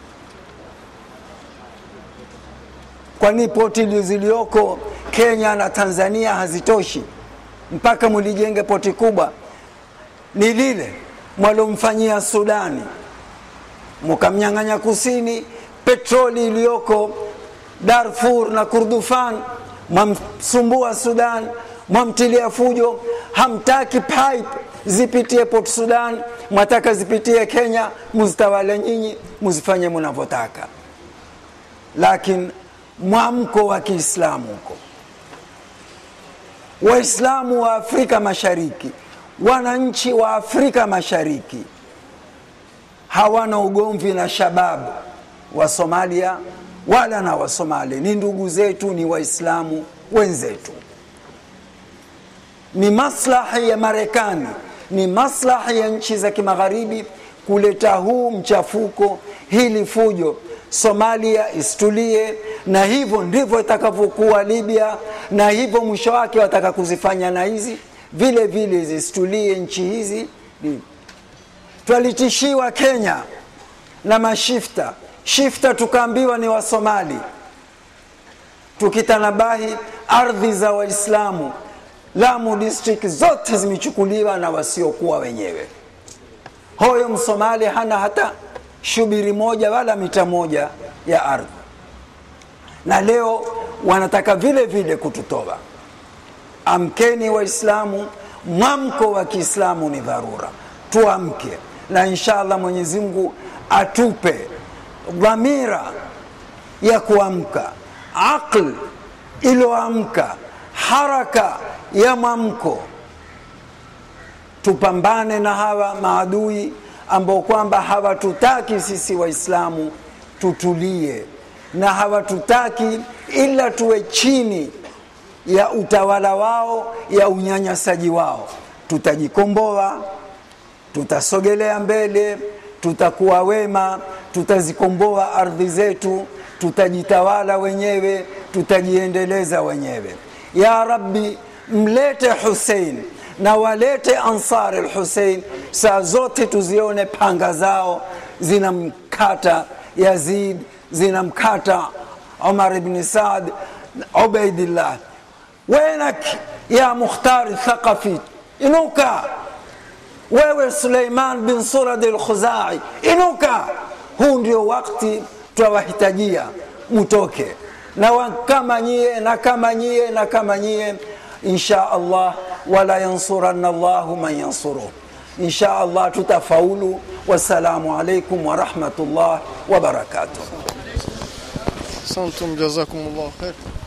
Kwani poti zilizoko Kenya na Tanzania hazitoshi mpaka mulijenge poti kubwa? Ni lile mwalomfanyia Sudani, mukamnyang'anya kusini petroli iliyoko Darfur na Kurdufan, mwamsumbua Sudan, mwamtilia fujo, hamtaki pipe zipitie Port Sudan, mwataka zipitie Kenya, muzitawale nyinyi, muzifanye munavyotaka. Lakini mwamko wa Kiislamu huko, Waislamu wa Afrika Mashariki, wananchi wa Afrika Mashariki hawana ugomvi na shababu wa Somalia wala na Wasomali, ni ndugu zetu, ni Waislamu wenzetu. Ni maslahi ya Marekani, ni maslahi ya nchi za kimagharibi kuleta huu mchafuko, hili fujo. Somalia isitulie, na hivyo ndivyo itakavyokuwa Libya, na hivyo mwisho wake wataka kuzifanya na hizi vile vile zisitulie nchi hizi. Twalitishiwa Kenya na mashifta shifta, tukaambiwa ni Wasomali, tukitanabahi ardhi za Waislamu Lamu district zote zimechukuliwa na wasiokuwa wenyewe. Huyo Msomali hana hata shubiri moja wala mita moja ya ardhi, na leo wanataka vile vile kututoa. Amkeni Waislamu, mwamko wa Kiislamu ni dharura, tuamke na inshallah Mwenyezi Mungu atupe dhamira ya kuamka, aql iliyoamka, haraka ya mwamko. Tupambane na hawa maadui ambao kwamba hawatutaki sisi Waislamu tutulie, na hawatutaki ila tuwe chini ya utawala wao, ya unyanyasaji wao. Tutajikomboa, tutasogelea mbele, tutakuwa wema, tutazikomboa ardhi zetu, tutajitawala wenyewe, tutajiendeleza wenyewe. Ya Rabbi, mlete Hussein na walete Ansari al-Hussein, saa zote tuzione panga zao zinamkata Yazid, zinamkata Umar ibn Saad, Ubaidillah. Wenak ya Mukhtar Thaqafi, inuka wewe Suleiman bin Surad al-Khuzai, inuka. Huu ndio wakati twawahitajia mutoke na wa- kama nyie na kama nyie na kama nyie, insha Allah, wala yansuranna Allahu man yansuruh. Insha Allah tutafaulu. Wassalamu alaikum wa rahmatullah wa barakatuh. Asante, jazakumullah khair.